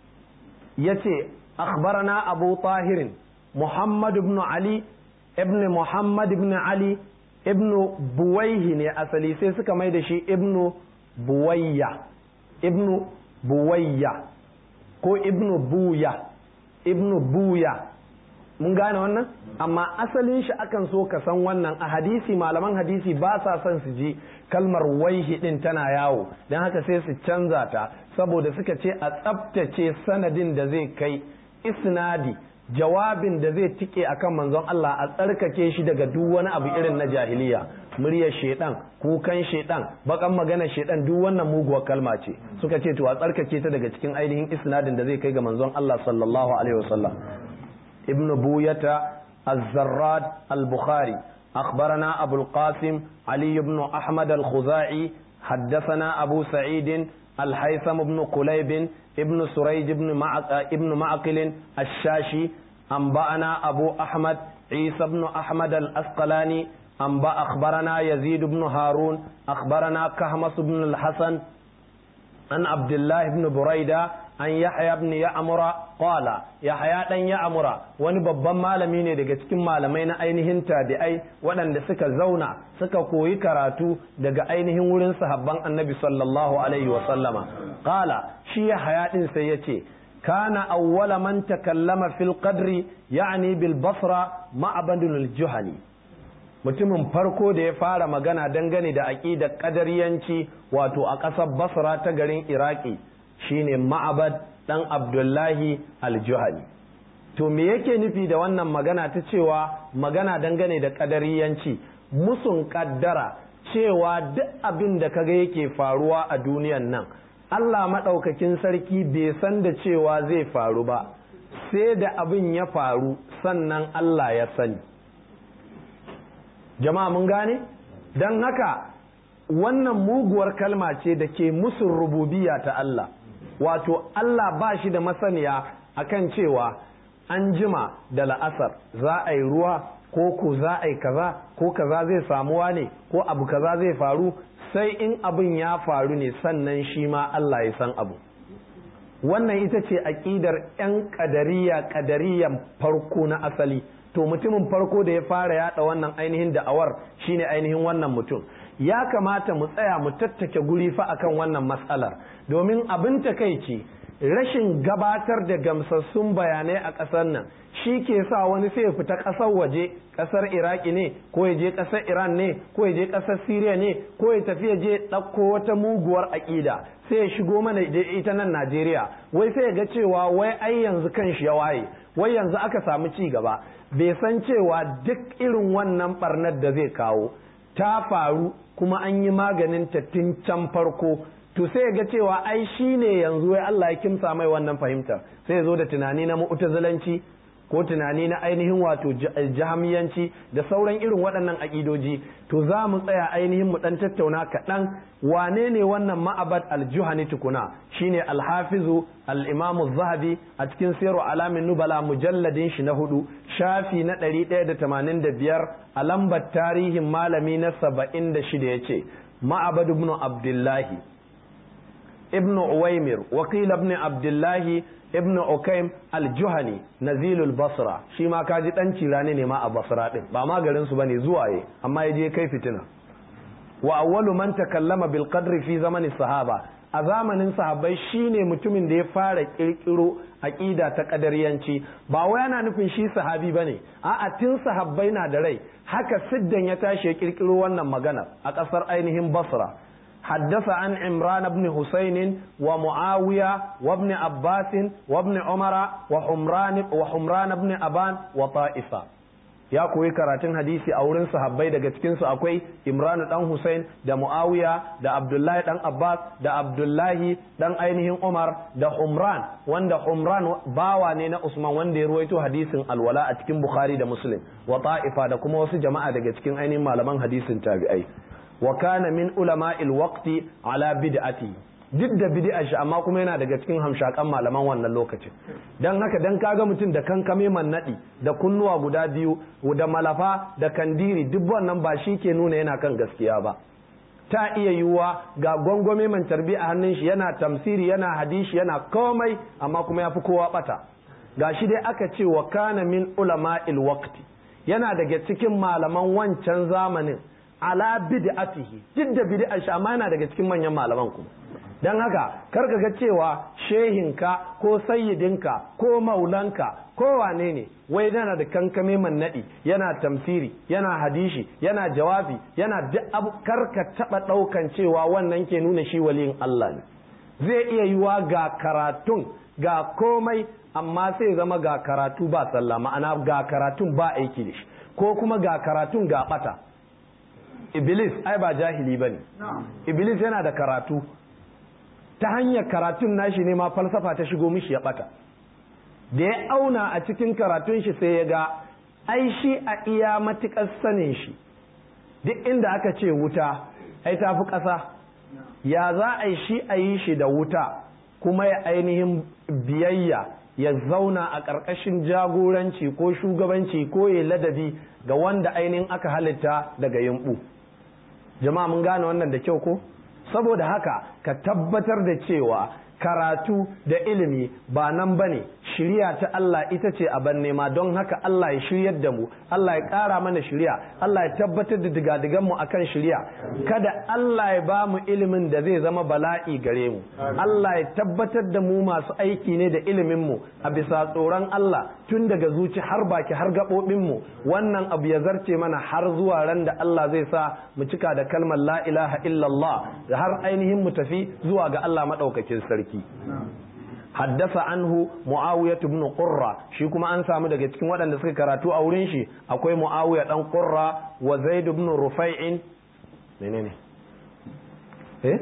yace akhbarana abu tahirin muhammad ibn ali ibn muhammad ibn ali ibn buwaihi ne asali sai suka mai da shi ibn buwayya ibn buwayya ko ibn buya ibn buya mun gane wannan amma asalin shi akan so ka san wannan a hadisi malaman hadisi ba sa son su ji kalmar waihi din tana yawo don haka sai su canza ta saboda suka ce a tsabtace sanadin da zai kai isnadi jawabin da zai tike akan manzon Allah a tsarkake shi daga duk wani abu irin na jahiliya muryar shedan kukan shedan bakan magana shedan duk wannan muguwar kalma ce suka ce to a tsarkake ta daga cikin ainihin isnadin da zai kai ga manzon Allah sallallahu alaihi wasallam ibnu buyata az-zarrad al-bukhari أخبرنا أبو القاسم علي بن أحمد الخزاعي حدثنا أبو سعيد الحيثم بن قليب ابن سريج بن معق... ابن معقل الشاشي أنبأنا أبو أحمد عيسى بن أحمد الأسقلاني أنبأ أخبرنا يزيد بن هارون أخبرنا كهمس بن الحسن عن عبد الله بن بريدة an yahya ibn ya'mura qala yahya dan ya'mura wani babban malami ne daga cikin malamai na ainihin tabi'ai waɗanda suka zauna suka koyi karatu daga ainihin wurin sahabban annabi sallallahu alaihi wa sallama qala shi yahya din sai yace kana awwala man takallama fil qadri ya'ni bil basra ma'badul juhani mutumin farko da ya fara magana dangane da aƙidar ƙadariyanci wato a ƙasar basra ta garin iraki shine ma'abad ɗan abdullahi aljuhani to me yake nufi da wannan magana ta cewa magana dangane da ƙadariyanci musun ƙaddara cewa duk abin da kaga yake faruwa a duniyan nan allah maɗaukakin sarki bai san da cewa zai faru ba sai da abin ya faru sannan allah ya sani jama'a mun gane don haka wannan muguwar kalma ce da ke musun rububiya ta Allah wato Allah ba shi da masaniya akan cewa an jima da la'asar za a yi ruwa ko ko za a yi kaza ko kaza zai samuwa ne ko abu kaza zai faru sai in abin ya faru ne sannan shi ma Allah ya san abu wannan ita ce aƙidar 'yan ƙadariya ƙadariyan farko na asali to mutumin farko da ya fara yada wannan ainihin da'awar shine ainihin wannan mutum ya kamata mu tsaya mu tattake guri fa akan wannan matsalar domin abin takaici rashin gabatar da gamsassun bayanai a ƙasar nan shi ke sa wani sai ya fita ƙasar waje ƙasar iraki ne ko ya je ƙasar iran ne ko ya je ƙasar siriya ne ko ya tafi ya je ɗauko wata muguwar aƙida sai ya shigo mana ita nan najeriya wai sai ya ga cewa wai ai yanzu kan shi ya waye wai yanzu aka samu ci gaba bai san cewa duk irin wannan barnar da zai kawo ta faru kuma an yi maganin ta tun can farko to sai ga cewa ai shi ne yanzu wai Allah ya kimsa mai wannan fahimtar sai ya zo da tunani na mu'tazilanci ko tunani na ainihin wato jahamiyanci da sauran irin waɗannan aƙidoji to za mu tsaya ainihin mu ɗan tattauna kaɗan wane ne wannan ma'abad aljuhani tukuna shine alhafizu al-imamu zahabi a cikin sayarwa alamin nubala mujalladin shi na hudu shafi na ɗari ɗaya da tamanin da biyar a lambar tarihin malami na saba'in da shida ya ce ma'abad ibn abdullahi ibn uwaimir wakil ibn abdullahi ibn ukaim al-juhani nazilul basra shi ma kaji dan cirani ne ma a basra din ba ma garin su bane zuwa ye amma yaje kai fitina wa awwalu man takallama bil qadri fi zamani sahaba a zamanin sahabbai shine mutumin da ya fara kirkiro aqida ta kadariyanci ba wai yana nufin shi sahabi bane a'a tun sahabbai na da rai haka siddan ya tashi ya kirkiro wannan magana a kasar ainihin basra حدث عن عمران بن حسين ومعاوية وابن عباس وابن عمر وحمران وحمران بن أبان وطائفة ya koyi karatun hadisi a wurin sahabbai daga cikinsu akwai imranu dan Hussein da Muawiya da Abdullahi dan Abbas da Abdullahi dan ainihin Umar da Humran wanda Humran bawa ne na Usman wanda ya ruwaito hadisin alwala a cikin Bukhari da Muslim wa ta'ifa da kuma wasu jama'a daga cikin ainihin malaman hadisin tabi'ai wa kana min ulama'il waqti ala bid'ati duk da bid'a shi amma kuma yana daga cikin hamshakan malaman wannan lokacin dan haka dan kaga mutum da kankame mannadi da kunnuwa guda biyu da malafa da kandiri duk wannan ba shi ke nuna yana kan gaskiya ba ta iya yiwuwa ga gwangwame man tarbi a hannun shi yana tamsiri yana hadishi yana komai amma kuma ya fi kowa bata ga shi dai aka ce wa kana min ulama'il waqti yana daga cikin malaman wancan zamanin ala bid'atihi duk da bid'ar shi amma yana daga cikin manyan malaman kuma dan haka karka ga cewa shehinka ko sayyidinka ko maulanka ko wane ne wai yana da kankame mannadi yana tamsiri yana hadishi yana jawabi yana duk abu karka taba daukan cewa wannan ke nuna shi waliyin Allah ne zai iya yiwa ga karatun ga komai amma sai zama ga karatu ba sallah ma'ana ga karatun ba aiki da shi ko kuma ga karatun ga bata iblis ai ba jahili ba ne iblis yana da karatu ta hanyar karatun nashi ne ma falsafa ta shigo mishi ya bata da ya auna a cikin karatun shi sai ya ga ai shi a iya matuƙar sanin shi duk inda aka ce wuta ai ta fi ƙasa ya za a yi shi a yi shi da wuta kuma ya ainihin biyayya ya zauna a ƙarƙashin jagoranci ko shugabanci ko ya ladabi ga wanda ainihin aka halitta daga yimbu jama'a mun gane wannan da kyau ko saboda haka ka tabbatar da cewa karatu da ilimi ba nan ba ne shirya ta Allah ita ce a ban nema don haka Allah ya shiryar da mu Allah ya ƙara mana shirya Allah ya tabbatar da digadigan mu akan shirya kada Allah ya ba mu ilimin da zai zama bala'i gare mu Allah ya tabbatar da mu masu aiki ne da ilimin mu a bisa tsoron Allah tun daga zuci har baki har gaɓoɓin mu wannan abu ya zarce mana har zuwa ran da Allah zai sa mu cika da kalmar la ilaha illallah da har ainihin mu tafi zuwa ga Allah maɗaukakin sarki haddasa anhu muawiya ibn qurra shi kuma an samu daga cikin waɗanda suka karatu a wurin shi akwai muawiya dan qurra wa zaid ibn rufai'in menene eh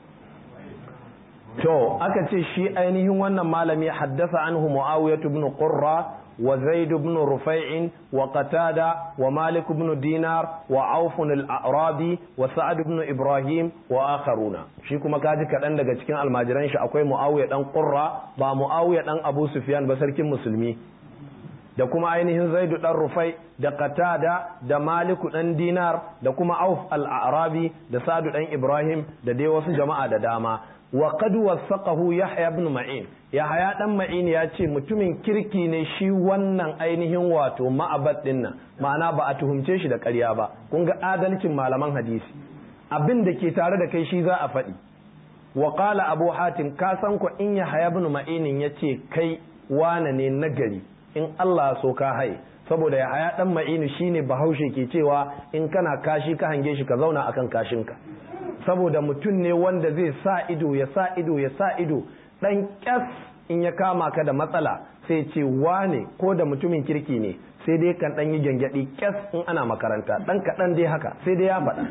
to aka ce shi ainihin wannan malami haddasa anhu muawiya ibn qurra وزيد بن رفيع وقتادة ومالك بن دينار وعوف الأعرابي وسعد بن إبراهيم وآخرون shi kuma kaji kaɗan daga cikin almajiran shi akwai mu'awiya ɗan ƙurra ba mu'awiya ɗan abu sufyan ba sarkin musulmi da kuma ainihin zaidu ɗan rufai da qatada da maliku ɗan dinar da kuma auf al-arabi da sa'adu ɗan ibrahim da dai wasu jama'a da dama wa qad wasaqahu yahya ibn ma'in yahya dan ma'in ya ce mutumin kirki ne shi wannan ainihin wato ma'abad din nan ma'ana ba a tuhumce shi da ƙarya ba kun ga adalcin malaman hadisi abin da ke tare da kai shi za a faɗi wa qala abu hatim ka san ko in yahya ibn ma'in ya ce kai wane ne nagari in Allah so ka haye saboda yahya dan ma'in shine bahaushe ke cewa in kana kashi ka hange shi ka zauna akan kashinka saboda mutum ne wanda zai sa ido ya sa ido ya sa ido dan kyas in ya kama ka da matsala sai ce wane ko da mutumin kirki ne sai dai kan dan yi gyangyaɗi kyas in ana makaranta dan kaɗan dai haka sai dai ya faɗa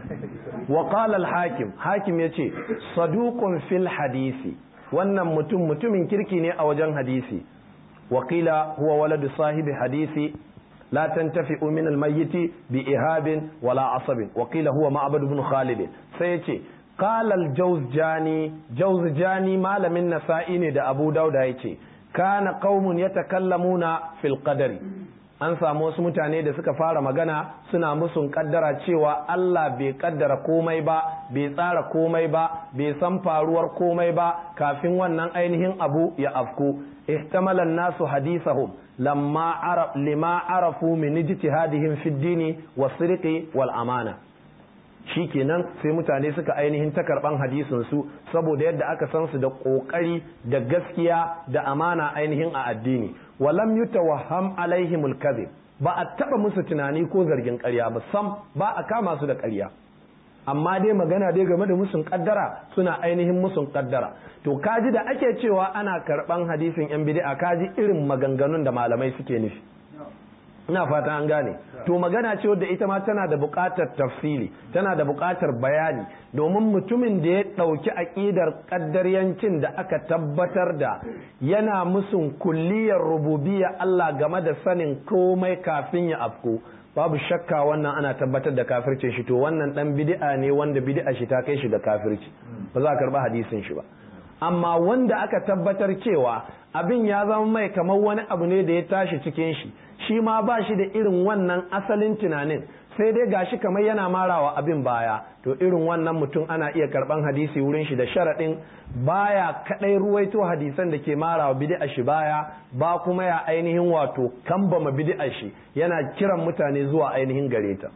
wa qala al hakim hakim yace saduqun fil hadisi wannan mutum mutumin kirki ne a wajen hadisi wa qila huwa waladu sahibi hadisi لا تنتفع من الميت بإهاب ولا عصب وقيل هو معبد بن خالد سيتي قال الجوزجاني جوزجاني ما لم النسائي دا أبو داود يتي كان قوم يتكلمون في القدر an samu wasu mutane da suka fara magana suna musun kaddara cewa Allah bai kaddara komai ba bai tsara komai ba bai san faruwar komai ba kafin wannan ainihin abu ya afku ihtamala nasu hadithahum lamma araf lima arafu min ijtihadihim fi dini was-sirqi wal amana shikenan sai mutane suka ainihin ta karban hadisin su saboda yadda aka san su da kokari da gaskiya da amana ainihin a addini walam yutawahham alaihimul kadhib ba a taba musu tunani ko zargin ƙarya ba sam ba a kama su da ƙarya amma dai magana dai game da musun kaddara suna ainihin musun kaddara to kaji da ake cewa ana karban hadisin yan bid'a kaji irin maganganun da malamai suke nufi ina fata an gane to magana ce wadda ita ma tana da buƙatar tafsili tana da buƙatar bayani domin mutumin da ya ɗauki aƙidar ƙaddaryancin da aka tabbatar da yana musun kulliyar rububiyya Allah game da sanin komai kafin ya afko babu shakka wannan ana tabbatar da kafircin shi to wannan dan bid'a ne wanda bid'a shi ta kai shi ga kafirci ba za a karba hadisin shi ba amma wanda aka tabbatar cewa abin ya zama mai kamar wani abu ne da ya tashi cikin shi shi ma ba shi da irin wannan asalin tunanin sai dai gashi kamar yana marawa abin baya to irin wannan mutum ana iya karban hadisi wurin shi da sharaɗin baya kadai ruwaito hadisan da ke marawa bid'a shi baya ba kuma ya ainihin wato kambama bid'a shi yana kiran mutane zuwa ainihin gare ta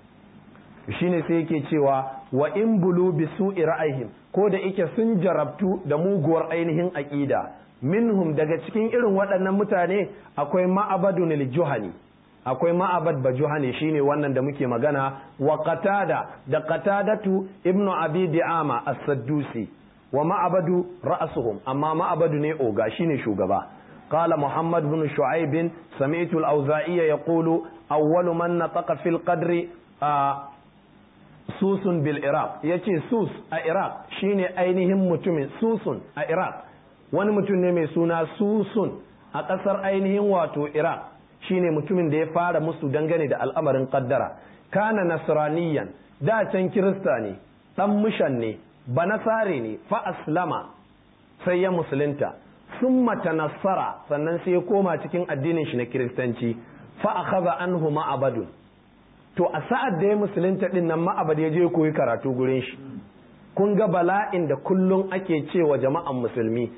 shine sai yake cewa wa in bulu bi su'i ra'ayhim ko da yake sun jarabtu da muguwar ainihin aqida minhum daga cikin irin waɗannan mutane akwai ma'abadun al-juhani akwai ma'abad bajuhani shine wannan da muke magana wa qatada da qatadatu ibnu abi di'ama as-saddusi wa ma'abadu ra'suhum amma ma'abadu ne oga shine shugaba قال محمد بن شعيب سمعت الأوزائي يقول أول من نطق في القدر آه سوس بالعراق يتي سوس العراق شيني أينهم متمن سوس العراق wani mutum ne mai suna susun a ƙasar ainihin wato iraq shine mutumin da ya fara musu dangane da al'amarin kaddara kana nasraniyan da can kirista ne dan mushan ne banasare ne fa aslama sai ya musulunta sun tanassara sannan sai ya koma cikin addinin shi na kiristanci fa akhadha anhu ma'abadun to a sa'ad da ya musulunta din nan ma'abad ya je koyi karatu gurin shi kun ga bala'in da kullum ake cewa jama'an musulmi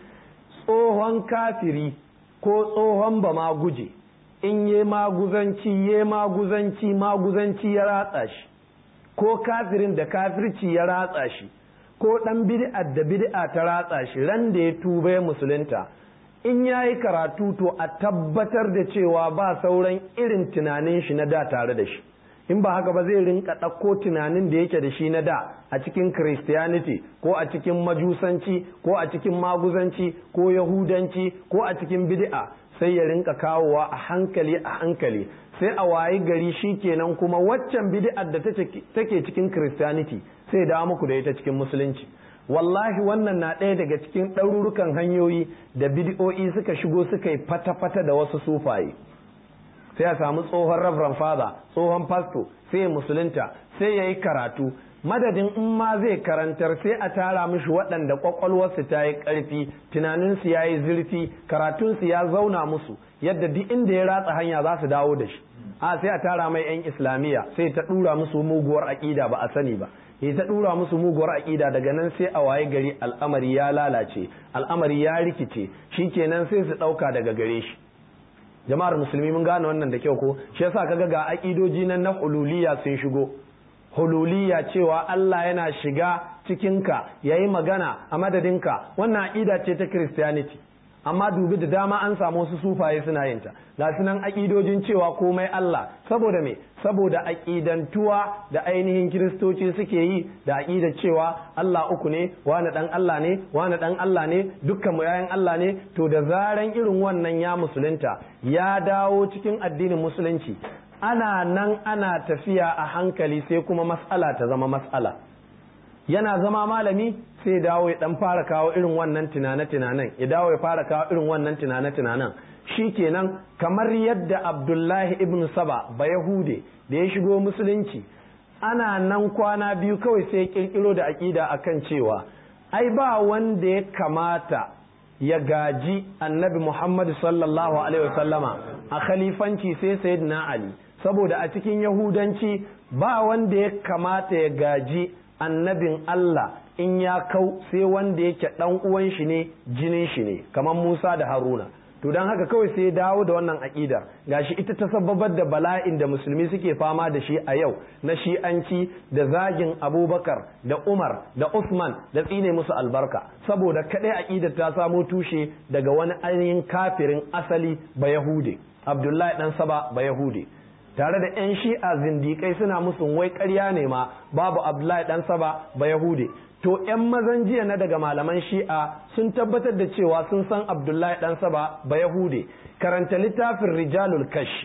tsohon kafiri ko tsohon ba ma guje in ye maguzanci ye maguzanci maguzanci ya ratsa shi ko kafirin da kafirci ya ratsa shi ko dan bid'a da bid'a ta ratsa shi ran da ya tuba ya musulunta in ya yi karatu to a tabbatar da cewa ba sauran irin tunanin shi na da tare da shi in ba haka ba zai rinka ɗauko tunanin da yake da shi na da a cikin christianity ko a cikin majusanci ko a cikin maguzanci ko yahudanci ko a cikin bid'a sai ya rinka kawowa a hankali a hankali sai a wayi gari shi kenan kuma waccan bid'ar da take cikin christianity sai dawo muku da ita cikin musulunci wallahi wannan na ɗaya daga cikin ɗarurukan hanyoyi da bid'o'i suka shigo suka yi fata-fata da wasu sufaye sai a samu tsohon reverend father tsohon pasto sai musulunta sai ya yi karatu madadin in ma zai karantar sai a tara mishi waɗanda ƙwaƙwalwarsu ta yi ƙarfi tunaninsu ya yi zurfi karatunsu ya zauna musu yadda duk inda ya ratsa hanya za su dawo da shi a sai a tara mai 'yan islamiyya sai ta ɗura musu muguwar aƙida ba a sani ba ya ta ɗura musu muguwar aƙida daga nan sai a waye gari al'amari ya lalace al'amari ya rikice shikenan sai su ɗauka daga gare shi jama'ar musulmi mun gane wannan da kyau ko shi yasa kaga ga aƙidoji nan na hululiya sun shigo hululiya cewa Allah yana shiga cikinka yayi magana a madadinka wannan aƙida ce ta Christianity amma dubi da dama an samu wasu sufaye suna yin ta ga sunan aƙidojin cewa komai Allah saboda me saboda aƙidantuwa da ainihin kiristoci suke yi da aƙidar cewa Allah uku ne wani dan Allah ne wani dan Allah ne dukkan mu yayan Allah ne to da zaran irin wannan ya musulunta ya dawo cikin addinin musulunci ana nan ana tafiya a hankali sai kuma mas'ala ta zama mas'ala yana zama malami sai dawo ya dan fara kawo irin wannan tunane-tunanen ya dawo ya fara kawo irin wannan tunane-tunanen kenan kamar yadda abdullahi ibn saba ba yahude da ya shigo musulunci ana nan kwana biyu kawai sai kirkiro da aƙida akan cewa ai ba wanda ya kamata ya gaji annabi muhammad sallallahu alaihi wasallama a khalifanci sai sayyidina ali saboda a cikin yahudanci ba wanda ya kamata ya gaji annabin Allah in ya kau sai wanda yake dan uwan shi ne jinin shi ne kamar Musa da Haruna to dan haka kawai sai ya dawo da wannan aqidar gashi ita ta sababar da bala'in da musulmi suke fama da shi a yau na shi'anci da zagin Abubakar da Umar da Usman da tsine musu albarka saboda kadai aqidar ta samo tushe daga wani ainihin kafirin asali ba Yahude Abdullahi dan Saba ba Yahude tare da 'yan shi'a zindikai suna musu wai ƙarya ne ma babu abdullahi dan saba ba yahude to 'yan mazan jiya na daga malaman shi'a sun tabbatar da cewa sun san abdullahi dan saba ba yahude karanta littafin rijalul kashi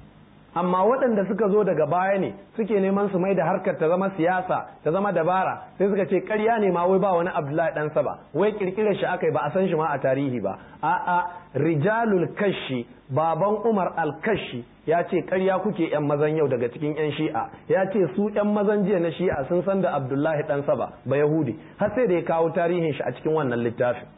amma waɗanda suka zo daga baya ne suke neman su mai da harkar ta zama siyasa ta zama dabara sai suka ce ƙarya ne ma wai ba wani abdullahi dan saba wai kirkirar shi aka yi ba a san shi ma a tarihi ba a'a rijalul kashi baban umar al-kashi ya ce ƙarya kuke yan mazan yau daga cikin yan shi'a ya ce su yan mazan jiya na shi'a sun san da abdullahi dan saba ba yahudi har sai da ya kawo tarihin shi a cikin wannan littafin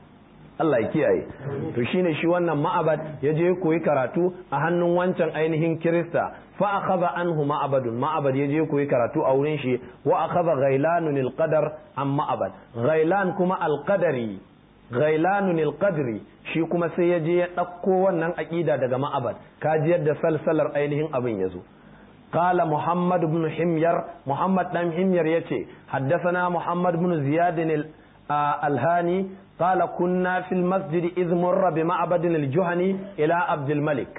Allah ya kiyaye to shine shi wannan ma'abad ya je koyi karatu a hannun wancan ainihin kirista fa akhadha anhu ma'abadun ma'abad ya je koyi karatu a wurin shi wa akhadha ghailanun alqadar an ma'abad ghailan kuma alqadari ghailanun alqadri shi kuma sai ya je ya ɗauko wannan aƙida daga ma'abad kaji yadda salsalar ainihin abin ya zo قال محمد بن حمير محمد بن حمير يتي حدثنا محمد بن زياد الهاني قال كنا في المسجد إذ مر بمعبد الجهني إلى عبد الملك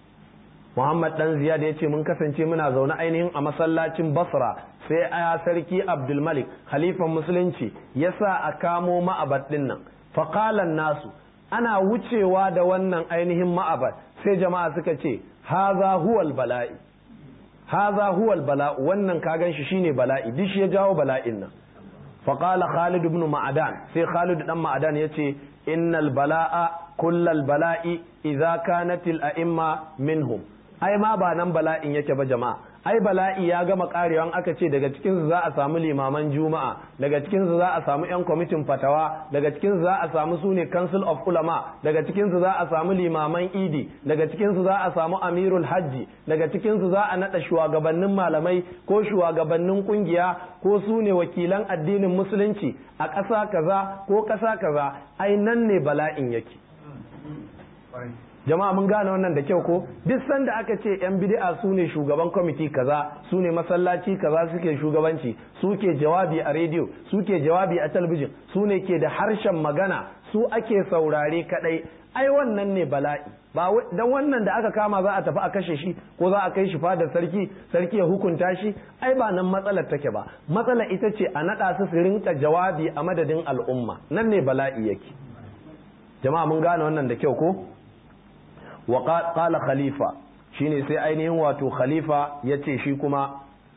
محمد بن زياد يتي من كسنتي منا زونا ainihin a masallacin Basra sai a sarki Abdul Malik khalifan musulunci yasa a kamo ma'abad din nan faqala nasu ana wucewa da wannan ainihin ma'abad sai jama'a suka ce haza huwal bala'i haza huwal bala'u wannan ka gan shi shine bala'i duk shi ya jawo bala'in nan faqala khalid ibn ma'adan sai khalid dan ma'adan yace innal bala'a kullal bala'i idza kanat al a'imma minhum ai ma ba nan bala'in yake ba jama'a ai bala'i ya gama karewan aka ce daga cikin su za a samu limaman juma'a daga cikin su za a samu yan kwamitin fatawa daga cikin su za a samu sune council of ulama daga cikin su za a samu limaman idi daga cikin su za a samu amirul hajji daga cikin su za a nada shugabannin malamai ko shugabannin kungiya ko su ne wakilan addinin musulunci a ƙasa kaza ko ƙasa kaza ai nan ne bala'in yake jama'a mun gane wannan da kyau ko duk sanda aka ce yan bid'a su ne shugaban kwamiti kaza su ne masallaci kaza suke shugabanci suke jawabi a rediyo suke jawabi a talabijin su ne ke da harshen magana su ake saurare kadai ai wannan ne bala'i ba dan wannan da aka kama za a tafi a kashe shi ko za a kai shi fadar sarki sarki ya hukunta shi ai ba nan matsalar take ba matsalar ita ce a nada su su rinka jawabi a madadin al'umma nan ne bala'i yake jama'a mun gane wannan da kyau ko wa qala khalifa shine sai ainihin wato khalifa yace shi kuma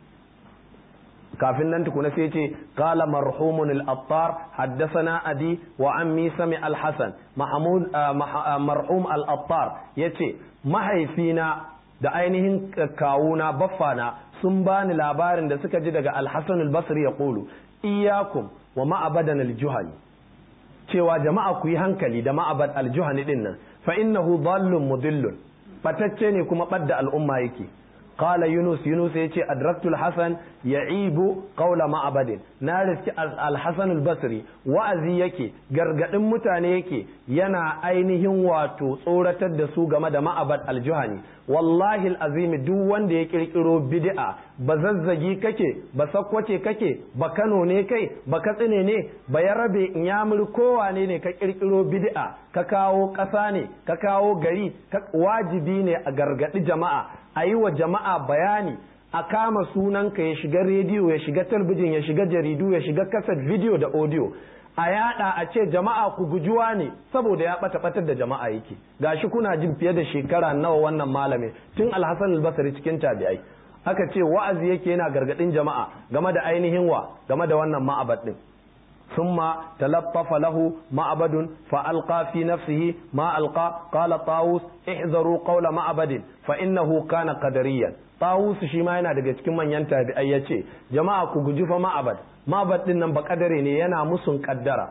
kafin nan tukuna sai ce qala marhumun al-attar haddathana adi wa ammi sami al-hasan mahmud marhum al-attar yace mahaifina da ainihin kawuna baffana sun bani labarin da suka ji daga al-hasan al-basri ya qulu iyyakum wa ma'abadan al-juhani cewa jama'a ku yi hankali da ma'abad al-juhani din nan fa innahu dallun mudillun batacce ne kuma badda al'umma yake قال يونس يونس يجي أدركت الحسن يعيب قول معبد نارس الحسن البصري وأزي يكي غرغدن mutane yake yana ainihin wato tsoratar da su game da ma'abad aljuhani wallahi alazim duk wanda ya kirkiro bid'a ba zazzagi kake ba sakwace kake ba Kano ne kai ba katsine ne ba yarabe inyamur kowane ne ka kirkiro bid'a ka kawo ƙasa ne ka kawo gari wajibi ne a gargadi jama'a a yi wa jama'a bayani a kama sunanka ya shiga rediyo ya shiga talbijin ya shiga jaridu ya shiga kaset video da audio a yada a ce jama'a ku gujuwa ne saboda ya bata batar da jama'a yake gashi kuna jin fiye da shekara nawa wannan malamin tun alhassan albasari cikin tabi'ai aka ce wa'azi yake yana gargadin jama'a game da ainihin wa game da wannan ma'abad din ثم تلطف له معبد فألقى في نفسه ما ألقى قال طاووس احذروا قول معبد فإنه كان قدريا طاووس shi ma yana daga cikin manyan tabi'ai yace jama'a ku guji fa ma'abad ma'abad din nan ba kadare ne yana musun kaddara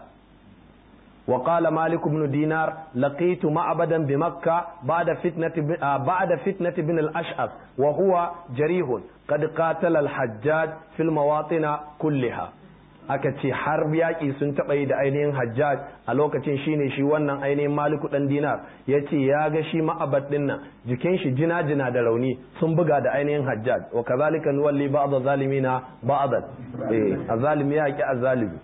وقال مالك بن دينار لقيت معبدا بمكة بعد فتنة بعد فتنة بن الأشعث وهو جريح قد قاتل الحجاج في المواطن كلها aka ce har yaƙi sun taɓa yi da ainihin hajjaj a lokacin shine shi wannan ainihin maliku ɗan dinar ya ce ya ga shi ma'abad ɗin nan jikin shi jina jina da rauni sun buga da ainihin hajjaj wa kazalika nuwalli ba'd zalimina ba'dan eh azalimi ya ki azalimi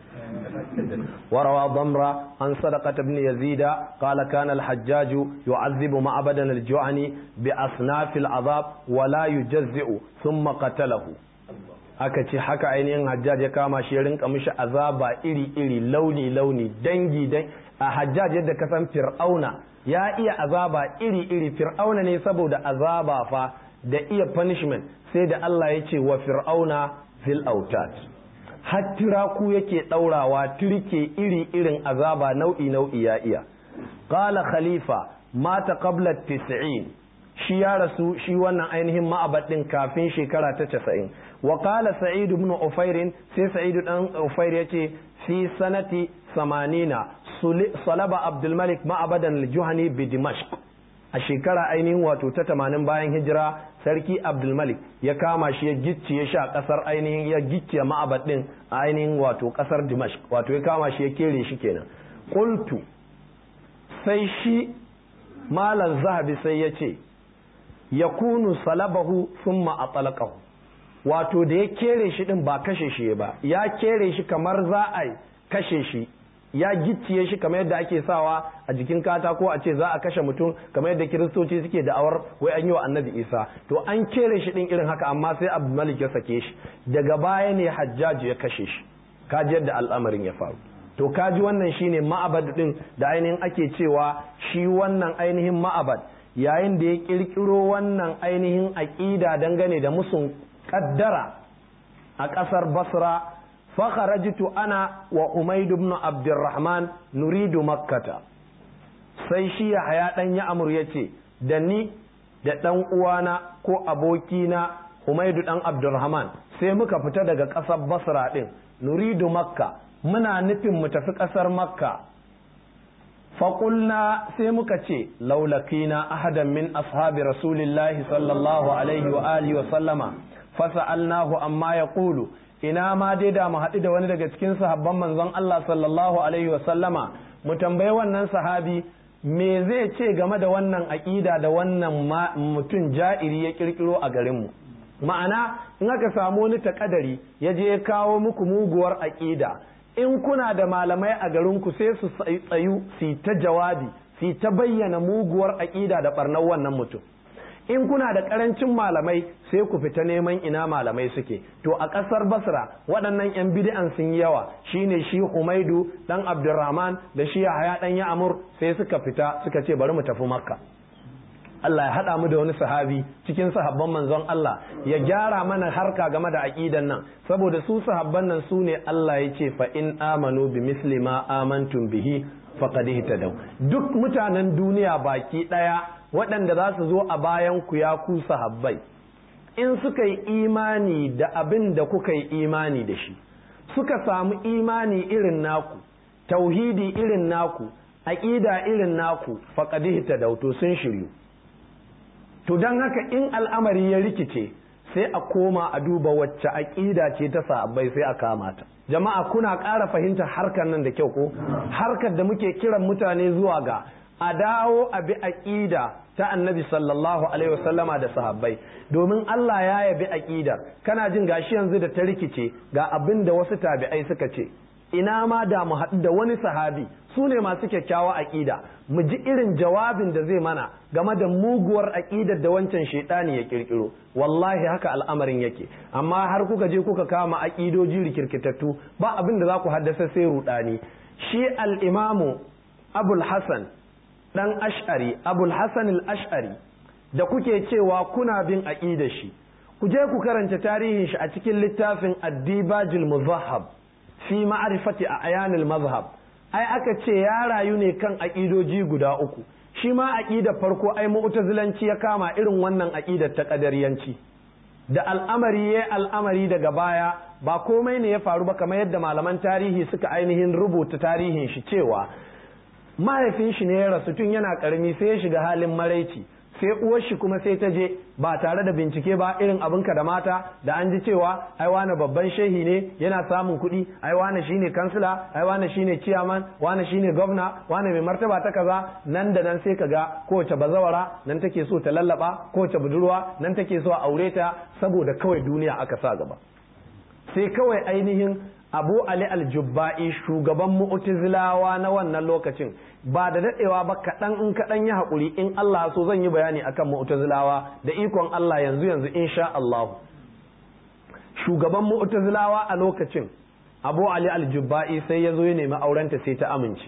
وروى ضمرة عن صدقة بن يزيد قال كان الحجاج يعذب معبدا الجعني بأصناف العذاب ولا يجزئ ثم قتله aka ce haka ainihin hajjaj ya kama shi ya rinka mishi azaba iri-iri launi-launi dangi a hajjaj yadda ka san fir'auna ya iya azaba iri-iri fir'auna ne saboda azaba fa da iya punishment sai da Allah ya ce wa fir'auna fil autat har tiraku yake ɗaurawa turke iri-irin azaba nau'i-nau'i ya iya qala khalifa mata qabla 90 shi ya rasu shi wannan ainihin ma'abad din kafin shekara ta casa'in wa qala sa'id ibn ufair sai sa'id dan ufair yace fi sanati samanina salaba abdul malik ma'abadan al-juhani bi dimashq a shekara ainihin wato ta tamanin bayan hijira sarki abdul malik ya kama shi ya gicciye shi a kasar ainihin ya gicciye ma'abad din a ainihin wato kasar dimashq wato ya kama shi ya kere shi kenan qultu sai shi malam zahabi sai ya ce ya kunu salabahu summa a talakahu wato da ya kere shi din ba kashe shi ba ya kere shi kamar za a kashe shi ya gicciye shi kamar yadda ake sawa a jikin katako a ce za a kashe mutum kamar yadda kiristoci suke da'awar wai an yi wa annabi isa to an kere shi din irin haka amma sai abu malik ya sake shi daga baya ne hajjaji ya kashe shi kaji yadda al'amarin ya faru to kaji wannan shine ma'abad din da ainihin ake cewa shi wannan ainihin ma'abad yayin da ya kirkiro wannan ainihin aƙida dangane da musun kaddara a ƙasar basra fakharajtu ana wa umaid ibn abdurrahman nuridu makkata sai shi ya haya dan ya amur yace da ni da dan uwana ko abokina Humaidu dan Abdurrahman sai muka fita daga ƙasar Basra din nuridu Makka muna nufin mu tafi ƙasar Makka faƙulna sai muka ce laulakina ahadan min ashabi rasulillahi sallallahu alaihi wa alihi wa sallama fasa'alnahu amma ya ƙulu ina ma dai da mu haɗu da wani daga cikin sahabban manzon Allah sallallahu alaihi wa sallama mu tambayi wannan sahabi me zai ce game da wannan aƙida da wannan mutum ja'iri ya ƙirƙiro a garinmu ma'ana in aka samu wani takadari ya je ya kawo muku muguwar aƙida in kuna da malamai a garinku sai su tsayu su ta jawabi su ta bayyana muguwar aƙida da ɓarnar wannan mutum in kuna da ƙarancin malamai sai ku fita neman ina malamai suke to a ƙasar basra waɗannan 'yan bid'an sun yi yawa shine shi humaidu ɗan abdurrahman da shi yahaya ɗan ya'amur sai suka fita suka ce bari mu tafi makka Allah ya haɗa mu da wani sahabi cikin sahabban manzon Allah ya gyara mana harka game da aƙidan nan saboda su sahabban nan su ne Allah ya ce fa in amanu bi misli ma amantum bihi faqad ihtadaw duk mutanen duniya baki ɗaya waɗanda za su zo a bayan ku ya ku sahabbai in suka yi imani da abin da kuka yi imani da shi suka samu imani irin naku tauhidi irin naku aƙida irin naku faqad ihtadaw to sun shiryu to don haka in al'amari ya rikice sai a koma a duba wacce aƙida ce ta sahabbai sai a kama ta jama'a kuna ƙara fahimtar harkar nan da kyau ko harkar da muke kiran mutane zuwa ga a dawo a bi aƙida ta annabi sallallahu alaihi wasallama da sahabbai domin Allah ya yabi aƙidar kana jin gashi yanzu da ta rikice ga abin da wasu tabi'ai suka ce ina ma da mu haɗu da wani sahabi su ne masu kyakkyawa aƙida mu ji irin jawabin da zai mana game da muguwar aƙidar da wancan shaidani ya ƙirƙiro wallahi haka al'amarin yake amma har kuka je kuka kama aƙidoji rikirkitattu ba abin da za ku haddasa sai ruɗani shi al'imamu abul hasan ɗan ash'ari abul hasan al-ash'ari da kuke cewa kuna bin aƙidar shi ku je ku karanta tarihin shi a cikin littafin addibajil muzahab fi ma'arifati a ayanil mazhab ai aka ce ya rayu ne kan aƙidoji guda uku shi ma aƙidar farko ai mu'tazilanci ya kama irin wannan aƙidar ta ƙadariyanci da al'amari ya al'amari daga baya ba komai ne ya faru ba kamar yadda malaman tarihi suka ainihin rubuta tarihin shi cewa mahaifin shi ne ya rasu tun yana ƙarami sai ya shiga halin maraici sai uwar shi kuma sai ta je ba tare da bincike ba irin abinka da mata da an ji cewa ai wani babban shehi ne yana samun kuɗi ai wani shine kansila ai wani shine ciyaman wani shine gwamna wani mai martaba ta kaza nan da nan sai kaga kowace bazawara nan take so ta lallaba kowace budurwa nan take so a aure ta saboda kawai duniya aka sa gaba sai kawai ainihin abu ali aljubba'i shugaban mu'tazilawa na wannan lokacin ba da dadewa ba kaɗan in kaɗan ya haƙuri in Allah so zan yi bayani akan mu'tazilawa da ikon Allah yanzu yanzu insha Allah shugaban mu'tazilawa a lokacin abu ali aljubba'i sai ya zo ya nemi aurenta sai ta amince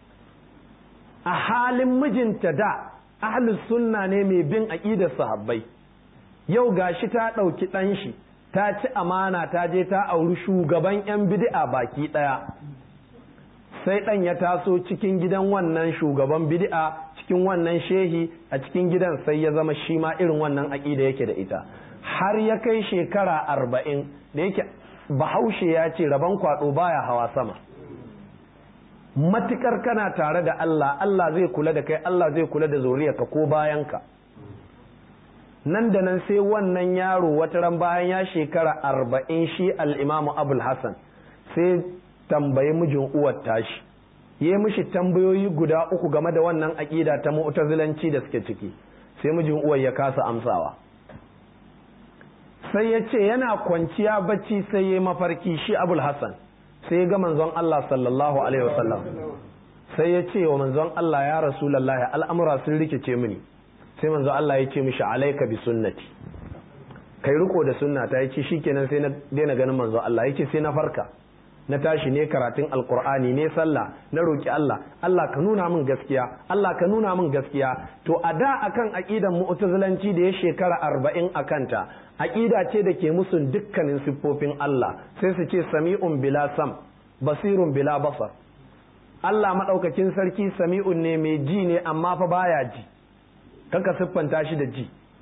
a halin mijinta da ahlus sunna ne mai bin aqidar sahabbai yau gashi ta ɗauki ɗan shi ta ci amana ta je ta auri shugaban 'yan bid'a baki ɗaya sai ɗan ya taso cikin gidan wannan shugaban bid'a cikin wannan shehi a cikin gidan sai ya zama shi ma irin wannan aƙida yake da ita har ya kai shekara arba'in da yake bahaushe ya ce rabon kwaɗo baya hawa sama matukar kana tare da Allah Allah zai kula da kai Allah zai kula da zuriyarka ko bayanka nan da nan sai wannan yaro wata ran bayan ya shekara arba'in shi al'imamu abul hassan sai tambayi mijin uwar tashi ya mishi tambayoyi guda uku game da wannan aƙida ta mu'tazilanci da suke ciki sai mijin uwar ya kasa amsawa sai ya ce yana kwanciya bacci sai ya mafarki shi abul hassan sai ya ga manzon Allah sallallahu alaihi wasallam sai ya ce wa manzon Allah ya rasulullahi al'amura sun rikice mini sai manzo Allah ya ce mishi alaika bi sunnati kai riko da sunna ta yace shikenan sai na daina ganin manzo Allah yace sai na farka na tashi ne karatun alkur'ani ne sallah na roki Allah Allah ka nuna min gaskiya Allah ka nuna min gaskiya to a da akan aqidan mu'tazilanci da ya shekara arba'in a kanta aqida ce da ke musun dukkanin siffofin Allah sai su ce sami'un bila sam basirun bila basar Allah madaukakin sarki sami'un ne mai ji ne amma fa baya ji kanka siffanta shi da ji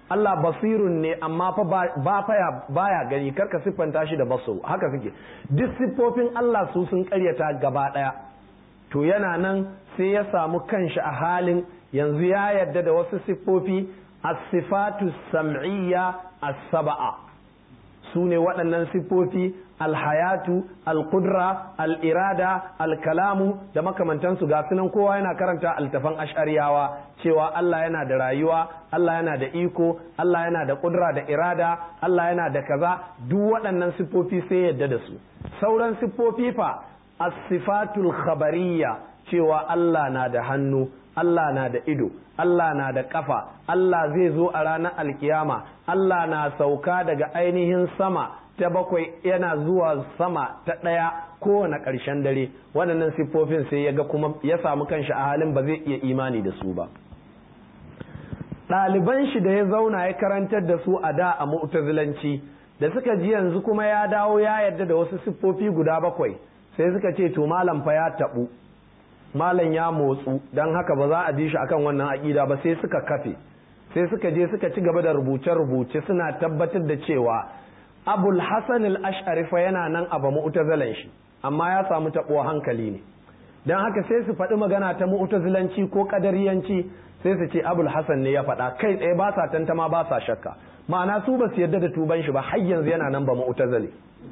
Allah basirun ne amma fa ba faya baya gani karka siffanta shi da baso haka suke duk siffofin Allah su sun karyata gaba daya to yana nan sai ya samu kanshi a halin yanzu ya yadda da wasu siffofi as-sifatu sam'iyya as-sab'a su ne waɗannan siffofi alhayatu alkudra al'irada alkalamu da makamantansu ga sunan kowa yana karanta altafan ash'ariyawa cewa Allah yana da rayuwa Allah yana da iko Allah yana da kudra da irada Allah yana da kaza duk waɗannan siffofi sai yadda da su sauran siffofi fa as-sifatul khabariyya cewa Allah na da hannu Allah na da ido Allah na da kafa Allah zai zo a ranar alkiyama Allah na sauka daga ainihin sama ta bakwai yana zuwa sama ta ɗaya kowane ƙarshen dare waɗannan siffofin sai ya ga kuma ya samu kanshi a halin ba zai iya imani da su ba ɗaliban shi da ya zauna ya karantar da su a da a mu'tazilanci da suka ji yanzu kuma ya dawo ya yarda da wasu siffofi guda bakwai sai suka ce to malam fa ya taɓu malam ya motsu don haka ba za a ji shi akan wannan aƙida ba sai suka kafe sai suka je suka ci gaba da rubuce-rubuce suna tabbatar da cewa abul hasan al-ash'ari fa yana nan a ba mu'tazilan shi amma ya samu taɓuwa hankali ne don haka sai su faɗi magana ta mu'tazilanci ko kadariyanci sai su ce abul hasan ne ya faɗa kai tsaye ba sa tantama ba sa shakka ma'ana su ba su yarda da tuban shi ba har yanzu yana nan ba mu'tazili